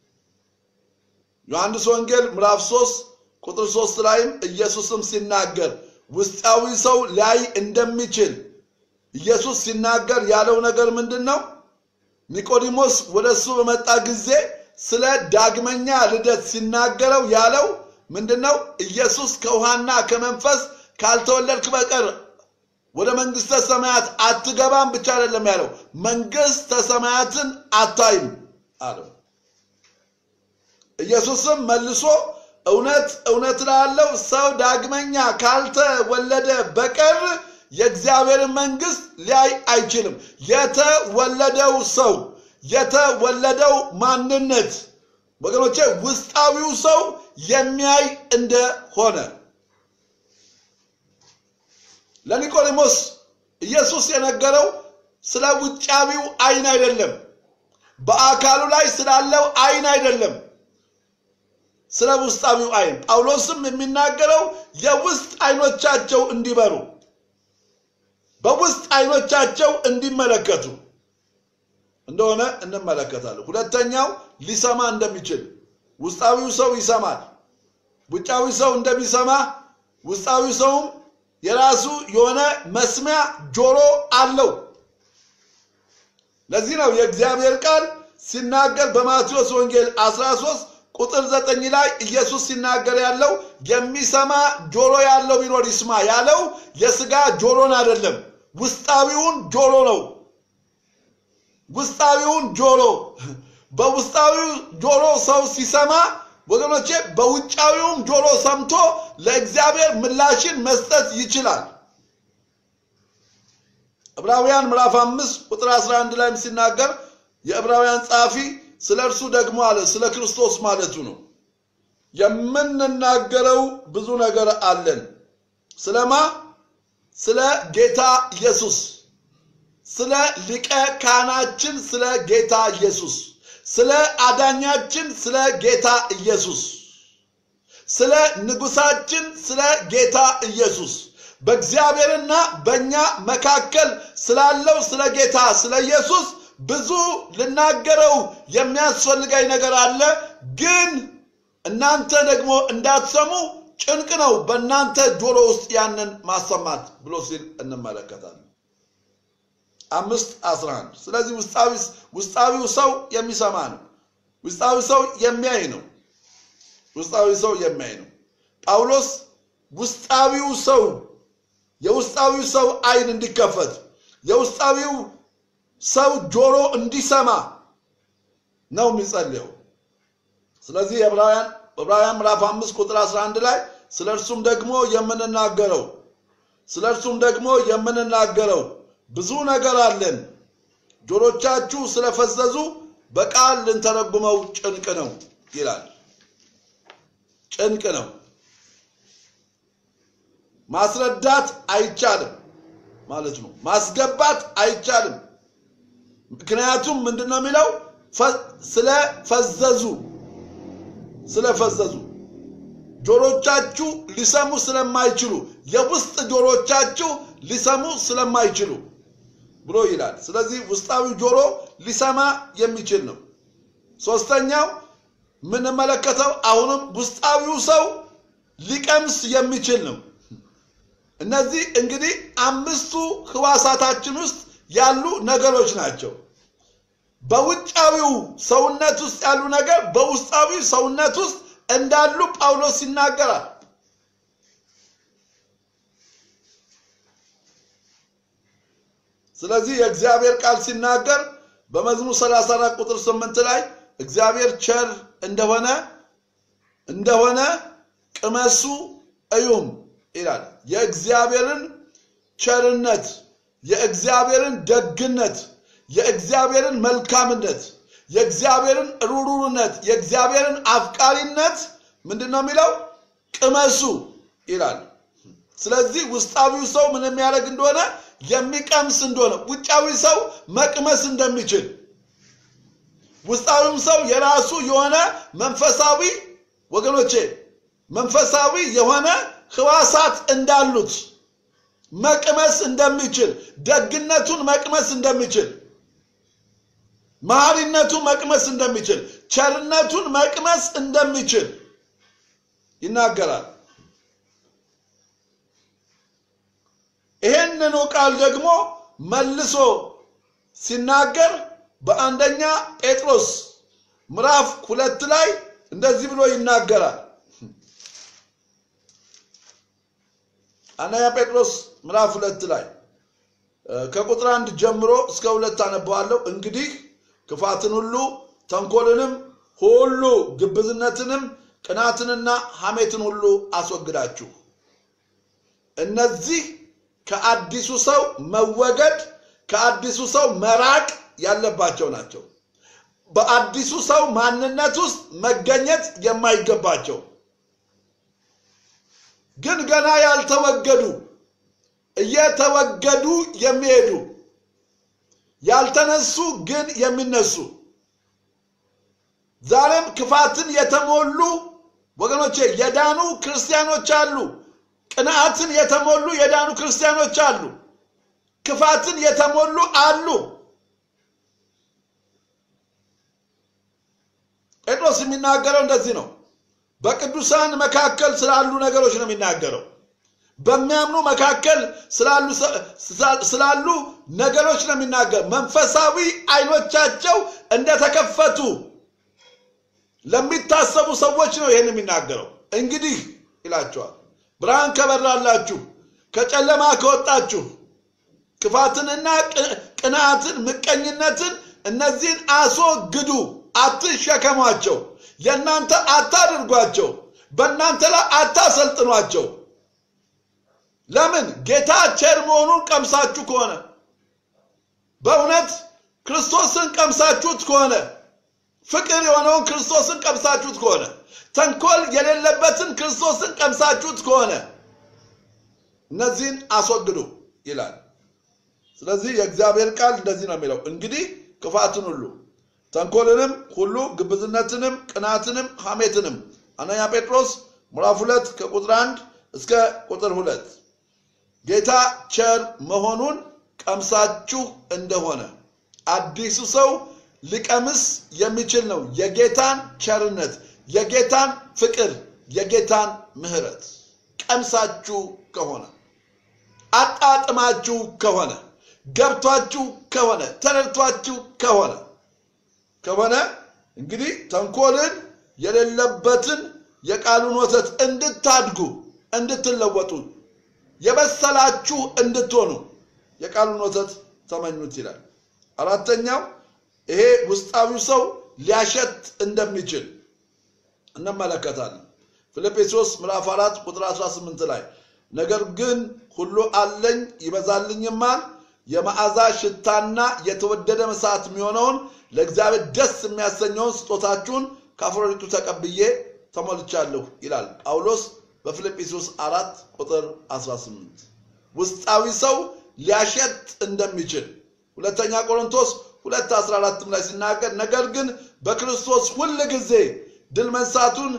ዮሐንስ ወንጌል ምዕራፍ 3 ቁጥር 3 ላይም ኢየሱስም ሲናገር ውስጣዊ ሰው ሊያይ እንደሚችል ኢየሱስ ሲናገር ያለው ነገር ምንድን ነው? ኒቆዲሞስ ወደ እሱ በመጣ ጊዜ ስለ ዳግመኛ ልደት ሲናገረው ያለው ምንድን ነው? ኢየሱስ ከውሃና ከመንፈስ ካልተወለድክ በቀር ወደ መንግስተ ሰማያት አትገባም ብቻ አይደለም ያለው፣ መንግስተ ሰማያትን አታይም አለው። ኢየሱስም መልሶ እውነት እውነት እላለሁ ሰው ዳግመኛ ካልተወለደ በቀር የእግዚአብሔርን መንግስት ሊያይ አይችልም። የተወለደው ሰው የተወለደው ማንነት ወገኖቼ ውስጣዊው ሰው የሚያይ እንደሆነ ለኒቆዲሞስ ኢየሱስ የነገረው ስለ ውጫዊው አይን አይደለም፣ በአካሉ ላይ ስላለው አይን አይደለም፣ ስለ ውስጣዊው አይን። ጳውሎስም የሚናገረው የውስጥ አይኖቻቸው እንዲበሩ በውስጥ አይኖቻቸው እንዲመለከቱ እንደሆነ እንመለከታለን። ሁለተኛው ሊሰማ እንደሚችል ውስጣዊው ሰው ይሰማል። ውጫዊ ሰው እንደሚሰማ ውስጣዊ ሰውም የራሱ የሆነ መስሚያ ጆሮ አለው። ለዚህ ነው የእግዚአብሔር ቃል ሲናገር በማቴዎስ ወንጌል 13 ቁጥር 9 ላይ ኢየሱስ ሲናገር ያለው የሚሰማ ጆሮ ያለው ቢኖር ይስማ ያለው የስጋ ጆሮን አይደለም፣ ውስጣዊውን ጆሮ ነው። ውስጣዊውን ጆሮ በውስጣዊው ጆሮ ሰው ሲሰማ ወገኖቼ በውጫዊውም ጆሮ ሰምቶ ለእግዚአብሔር ምላሽን መስጠት ይችላል። ዕብራውያን ምዕራፍ አምስት ቁጥር 11 ላይም ሲናገር የዕብራውያን ጸሐፊ ስለ እርሱ ደግሞ አለ ስለ ክርስቶስ ማለቱ ነው። የምንናገረው ብዙ ነገር አለን። ስለማ ስለ ጌታ ኢየሱስ፣ ስለ ሊቀ ካህናችን ስለ ጌታ ኢየሱስ፣ ስለ አዳኛችን ስለ ጌታ ኢየሱስ፣ ስለ ንጉሳችን ስለ ጌታ ኢየሱስ በእግዚአብሔርና በእኛ መካከል ስላለው ስለ ጌታ ስለ ኢየሱስ ብዙ ልናገረው የሚያስፈልገኝ ነገር አለ፣ ግን እናንተ ደግሞ እንዳትሰሙ ጭንቅ ነው በእናንተ ጆሮ ውስጥ ያንን ማሰማት ብሎ ሲል እንመለከታለን። አምስት አስራ አንድ ስለዚህ ውስጣዊ ውስጣዊው ሰው የሚሰማ ነው። ውስጣዊ ሰው የሚያይ ነው። ውስጣዊ ሰው የሚያይ ነው። ጳውሎስ ውስጣዊው ሰው የውስጣዊው ሰው አይን እንዲከፈት የውስጣዊው ሰው ጆሮ እንዲሰማ ነው የሚጸልየው። ስለዚህ ዕብራውያን ዕብራውያን ምዕራፍ አምስት ቁጥር 11 ላይ ስለ እርሱም ደግሞ የምንናገረው ስለ እርሱም ደግሞ የምንናገረው ብዙ ነገር አለን፣ ጆሮቻችሁ ስለፈዘዙ በቃል ልንተረጉመው ጭንቅ ነው ይላል። ጭንቅ ነው። ማስረዳት አይቻልም ማለት ነው። ማስገባት አይቻልም። ምክንያቱም ምንድን ነው የሚለው? ስለፈዘዙ ስለፈዘዙ ጆሮቻችሁ ሊሰሙ ስለማይችሉ የውስጥ ጆሮቻችሁ ሊሰሙ ስለማይችሉ ብሎ ይላል። ስለዚህ ውስጣዊ ጆሮ ሊሰማ የሚችል ነው። ሶስተኛው የምንመለከተው አሁንም ውስጣዊው ሰው ሊቀምስ የሚችል ነው። እነዚህ እንግዲህ አምስቱ ህዋሳታችን ውስጥ ያሉ ነገሮች ናቸው። በውጫዊው ሰውነት ውስጥ ያሉ ነገር በውስጣዊው ሰውነት ውስጥ እንዳሉ ጳውሎስ ይናገራል። ስለዚህ የእግዚአብሔር ቃል ሲናገር በመዝሙር 34 ቁጥር 8 ላይ እግዚአብሔር ቸር እንደሆነ እንደሆነ ቅመሱ እዩም ይላል። የእግዚአብሔርን ቸርነት፣ የእግዚአብሔርን ደግነት፣ የእግዚአብሔርን መልካምነት፣ የእግዚአብሔርን ሩሩነት፣ የእግዚአብሔርን አፍቃሪነት ምንድን ነው የሚለው? ቅመሱ ይላል። ስለዚህ ውስጣዊው ሰው ምን የሚያደርግ እንደሆነ የሚቀምስ እንደሆነ ውጫዊ ሰው መቅመስ እንደሚችል ውስጣዊም ሰው የራሱ የሆነ መንፈሳዊ ወገኖቼ መንፈሳዊ የሆነ ህዋሳት እንዳሉት መቅመስ እንደሚችል ደግነቱን መቅመስ እንደሚችል መሐሪነቱን መቅመስ እንደሚችል ቸርነቱን መቅመስ እንደሚችል ይናገራል። ይሄንኑ ቃል ደግሞ መልሶ ሲናገር በአንደኛ ጴጥሮስ ምዕራፍ ሁለት ላይ እንደዚህ ብሎ ይናገራል። አንደኛ ጴጥሮስ ምዕራፍ ሁለት ላይ ከቁጥር አንድ ጀምሮ እስከ ሁለት አነበዋለሁ። እንግዲህ ክፋትን ሁሉ ተንኮልንም ሁሉ ግብዝነትንም ቅናትንና ሐሜትን ሁሉ አስወግዳችሁ እነዚህ ከአዲሱ ሰው መወገድ ከአዲሱ ሰው መራቅ ያለባቸው ናቸው። በአዲሱ ሰው ማንነት ውስጥ መገኘት የማይገባቸው ግን ገና ያልተወገዱ እየተወገዱ የሚሄዱ ያልተነሱ ግን የሚነሱ ዛሬም ክፋትን የተሞሉ ወገኖቼ የዳኑ ክርስቲያኖች አሉ። ቅንዓትን የተሞሉ የዳኑ ክርስቲያኖች አሉ። ክፋትን የተሞሉ አሉ። ጴጥሮስ የሚናገረው እንደዚህ ነው። በቅዱሳን መካከል ስላሉ ነገሮች ነው የሚናገረው። በሚያምኑ መካከል ስላሉ ነገሮች ነው የሚናገረው። መንፈሳዊ አይኖቻቸው እንደተከፈቱ ለሚታሰቡ ሰዎች ነው ይህን የሚናገረው። እንግዲህ ይላቸዋል ብርሃን ከበራላችሁ ከጨለማ ከወጣችሁ ክፋትንና ቅንዓትን፣ ምቀኝነትን እነዚህን አስወግዱ፣ አትሸከሟቸው፣ የእናንተ አታድርጓቸው፣ በእናንተ ላይ አታሰልጥኗቸው። ለምን? ጌታ ቸር መሆኑን ቀምሳችሁ ከሆነ በእውነት ክርስቶስን ቀምሳችሁት ከሆነ ፍቅር የሆነውን ክርስቶስን ቀምሳችሁት ከሆነ ተንኮል የሌለበትን ክርስቶስን ቀምሳችሁት ከሆነ እነዚህን አስወግዱ ይላል። ስለዚህ የእግዚአብሔር ቃል እንደዚህ ነው የሚለው፣ እንግዲህ ክፋትን ሁሉ ተንኮልንም ሁሉ ግብዝነትንም ቅናትንም ሐሜትንም አንደኛ ጴጥሮስ ምዕራፍ ሁለት ከቁጥር አንድ እስከ ቁጥር ሁለት ጌታ ቸር መሆኑን ቀምሳችሁ እንደሆነ አዲሱ ሰው ሊቀምስ የሚችል ነው። የጌታን ቸርነት፣ የጌታን ፍቅር፣ የጌታን ምሕረት ቀምሳችሁ ከሆነ አጣጥማችሁ ከሆነ ገብቷችሁ ከሆነ ተረድቷችሁ ከሆነ ከሆነ እንግዲህ ተንኮልን የሌለበትን የቃሉን ወተት እንድታድጉ እንድትለወጡ የበሰላችሁ እንድትሆኑ የቃሉን ወተት ተመኙት ይላል። አራተኛው ይሄ ውስጣዊው ሰው ሊያሸት እንደሚችል እንመለከታለን። ፊልጵስዩስ ምዕራፍ 4 ቁጥር 18 ላይ ነገር ግን ሁሉ አለኝ ይበዛልኝማል፣ የመዓዛ ሽታና የተወደደ መስዋዕት የሚሆነውን ለእግዚአብሔር ደስ የሚያሰኘውን ስጦታችሁን ከአፍሮዲጡ ተቀብዬ ተሞልቻለሁ ይላል ጳውሎስ በፊልጵስዩስ 4 ቁጥር 18 ውስጣዊ ሰው ሊያሸት እንደሚችል ሁለተኛ ቆሮንቶስ 2 14 ላይ ሲናገር ነገር ግን በክርስቶስ ሁል ጊዜ ድል መንሳቱን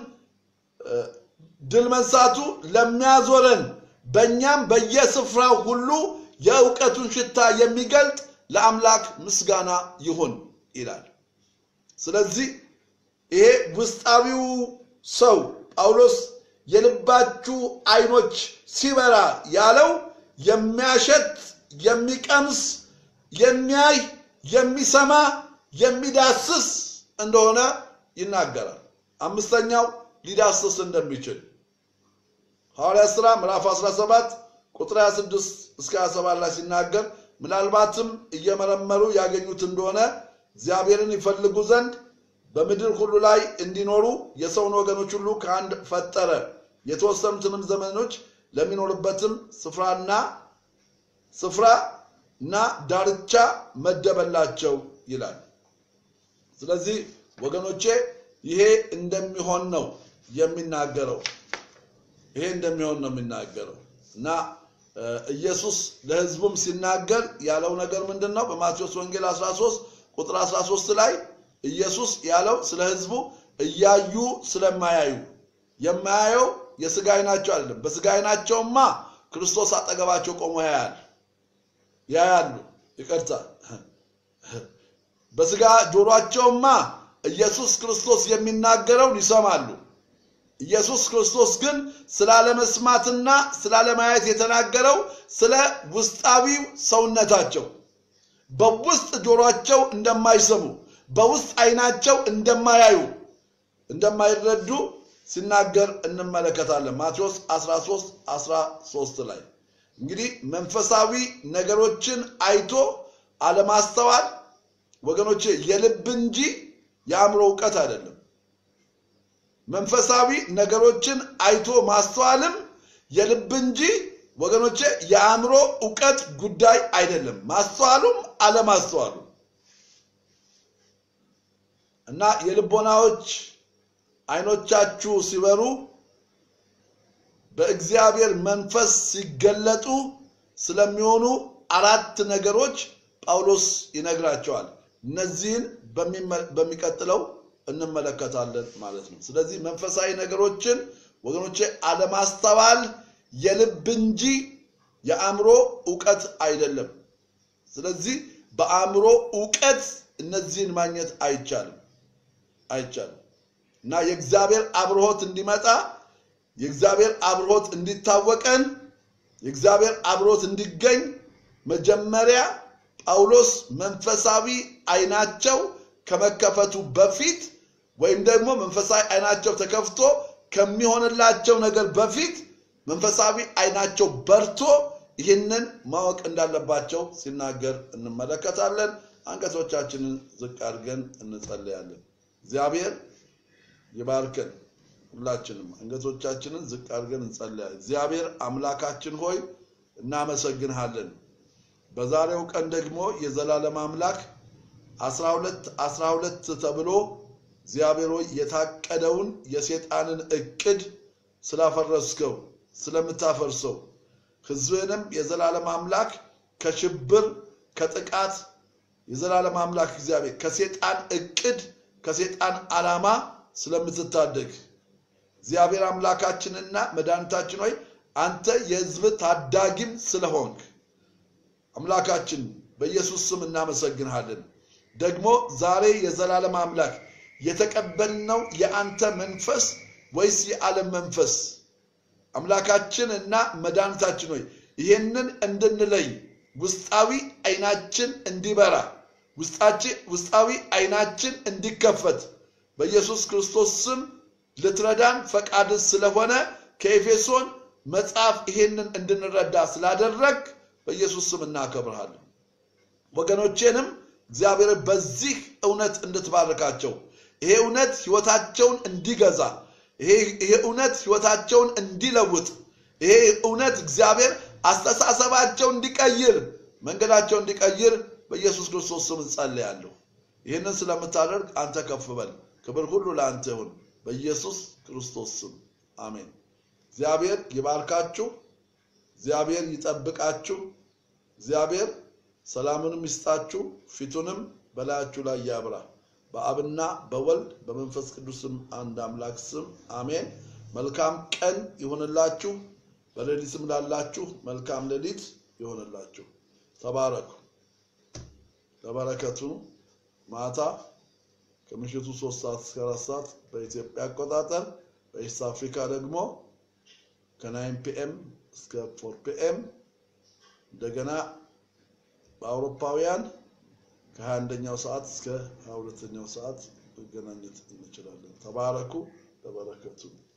ድል መንሳቱ ለሚያዞረን በእኛም በየስፍራው ሁሉ የእውቀቱን ሽታ የሚገልጥ ለአምላክ ምስጋና ይሁን ይላል። ስለዚህ ይሄ ውስጣዊው ሰው ጳውሎስ የልባችሁ አይኖች ሲበራ ያለው የሚያሸት የሚቀምስ የሚያይ የሚሰማ የሚዳስስ እንደሆነ ይናገራል። አምስተኛው ሊዳስስ እንደሚችል ሐዋርያ ሥራ ምዕራፍ 17 ቁጥር 26 እስከ 27 ላይ ሲናገር ምናልባትም እየመረመሩ ያገኙት እንደሆነ እግዚአብሔርን ይፈልጉ ዘንድ በምድር ሁሉ ላይ እንዲኖሩ የሰውን ወገኖች ሁሉ ከአንድ ፈጠረ፣ የተወሰኑትንም ዘመኖች ለሚኖርበትም ስፍራና ስፍራ እና ዳርቻ መደበላቸው ይላል። ስለዚህ ወገኖቼ ይሄ እንደሚሆን ነው የሚናገረው። ይሄ እንደሚሆን ነው የሚናገረው እና ኢየሱስ ለሕዝቡም ሲናገር ያለው ነገር ምንድን ነው? በማቴዎስ ወንጌል 13 ቁጥር 13 ላይ ኢየሱስ ያለው ስለ ሕዝቡ እያዩ ስለማያዩ የማያየው የስጋ ዓይናቸው አይደለም። በስጋ ዓይናቸውማ ክርስቶስ አጠገባቸው ቆሞ ያያል ያያሉ። ይቅርታ፣ በስጋ ጆሯቸውማ ኢየሱስ ክርስቶስ የሚናገረውን ይሰማሉ። ኢየሱስ ክርስቶስ ግን ስላለመስማትና ስላለማየት የተናገረው ስለ ውስጣዊው ሰውነታቸው በውስጥ ጆሯቸው እንደማይሰሙ በውስጥ ዓይናቸው እንደማያዩ እንደማይረዱ ሲናገር እንመለከታለን። ማቴዎስ 13 13 ላይ እንግዲህ መንፈሳዊ ነገሮችን አይቶ አለማስተዋል ወገኖቼ የልብ እንጂ የአእምሮ እውቀት አይደለም። መንፈሳዊ ነገሮችን አይቶ ማስተዋልም የልብ እንጂ ወገኖቼ የአእምሮ እውቀት ጉዳይ አይደለም። ማስተዋሉም አለማስተዋሉ እና የልቦናዎች አይኖቻችሁ ሲበሩ በእግዚአብሔር መንፈስ ሲገለጡ ስለሚሆኑ አራት ነገሮች ጳውሎስ ይነግራቸዋል። እነዚህን በሚቀጥለው እንመለከታለን ማለት ነው። ስለዚህ መንፈሳዊ ነገሮችን ወገኖቼ አለማስተዋል የልብ እንጂ የአእምሮ እውቀት አይደለም። ስለዚህ በአእምሮ እውቀት እነዚህን ማግኘት አይቻልም አይቻልም እና የእግዚአብሔር አብርሆት እንዲመጣ የእግዚአብሔር አብርሆት እንዲታወቀን የእግዚአብሔር አብርሆት እንዲገኝ መጀመሪያ ጳውሎስ መንፈሳዊ አይናቸው ከመከፈቱ በፊት ወይም ደግሞ መንፈሳዊ አይናቸው ተከፍቶ ከሚሆንላቸው ነገር በፊት መንፈሳዊ አይናቸው በርቶ ይህንን ማወቅ እንዳለባቸው ሲናገር እንመለከታለን። አንገቶቻችንን ዝቅ አድርገን እንጸልያለን። እግዚአብሔር ይባርከን። ሁላችንም አንገቶቻችንን ዝቅ አድርገን እንጸልያለን። እግዚአብሔር አምላካችን ሆይ እናመሰግንሃለን። በዛሬው ቀን ደግሞ የዘላለም አምላክ አስራ ሁለት አስራ ሁለት ተብሎ እግዚአብሔር ሆይ የታቀደውን የሴጣንን እቅድ ስላፈረስከው ስለምታፈርሰው ሕዝብንም የዘላለም አምላክ ከሽብር ከጥቃት የዘላለም አምላክ እግዚአብሔር ከሴጣን እቅድ ከሴጣን ዓላማ ስለምትታደግ እግዚአብሔር አምላካችንና መድኃኒታችን ሆይ አንተ የሕዝብ ታዳጊም ስለሆንክ አምላካችን በኢየሱስ ስም እናመሰግንሃለን። ደግሞ ዛሬ የዘላለም አምላክ የተቀበልነው የአንተ መንፈስ ወይስ የዓለም መንፈስ? አምላካችን እና መድኃኒታችን ሆይ ይህንን እንድንለይ ውስጣዊ አይናችን እንዲበራ ውስጣዊ አይናችን እንዲከፈት በኢየሱስ ክርስቶስ ስም ልትረዳን ፈቃድ ስለሆነ ከኤፌሶን መጽሐፍ ይሄንን እንድንረዳ ስላደረግ በኢየሱስ ስም እናከብርሃለን። ወገኖቼንም እግዚአብሔር በዚህ እውነት እንድትባርካቸው ይሄ እውነት ህይወታቸውን እንዲገዛ ይሄ እውነት ህይወታቸውን እንዲለውጥ ይሄ እውነት እግዚአብሔር አስተሳሰባቸው እንዲቀይር መንገዳቸው እንዲቀይር በኢየሱስ ክርስቶስ ስም እንጸልያለሁ። ይህንን ስለምታደርግ አንተ ከፍ በል። ክብር ሁሉ ለአንተ ይሁን በኢየሱስ ክርስቶስ ስም አሜን። እግዚአብሔር ይባርካችሁ። እግዚአብሔር ይጠብቃችሁ። እግዚአብሔር ሰላምንም ይስጣችሁ፣ ፊቱንም በላያችሁ ላይ ያብራ። በአብና በወልድ በመንፈስ ቅዱስም አንድ አምላክ ስም አሜን። መልካም ቀን ይሆንላችሁ። በሌሊትም ላላችሁ መልካም ሌሊት ይሆንላችሁ። ተባረኩ። ለበረከቱ ማታ ከምሽቱ ሶስት ሰዓት እስከ አራት ሰዓት በኢትዮጵያ አቆጣጠር በኢስት አፍሪካ ደግሞ ከናይን ፒኤም እስከ ፎር ፒኤም እንደገና በአውሮፓውያን ከሀያ አንደኛው ሰዓት እስከ ሀያ ሁለተኛው ሰዓት መገናኘት እንችላለን። ተባረኩ። ለበረከቱ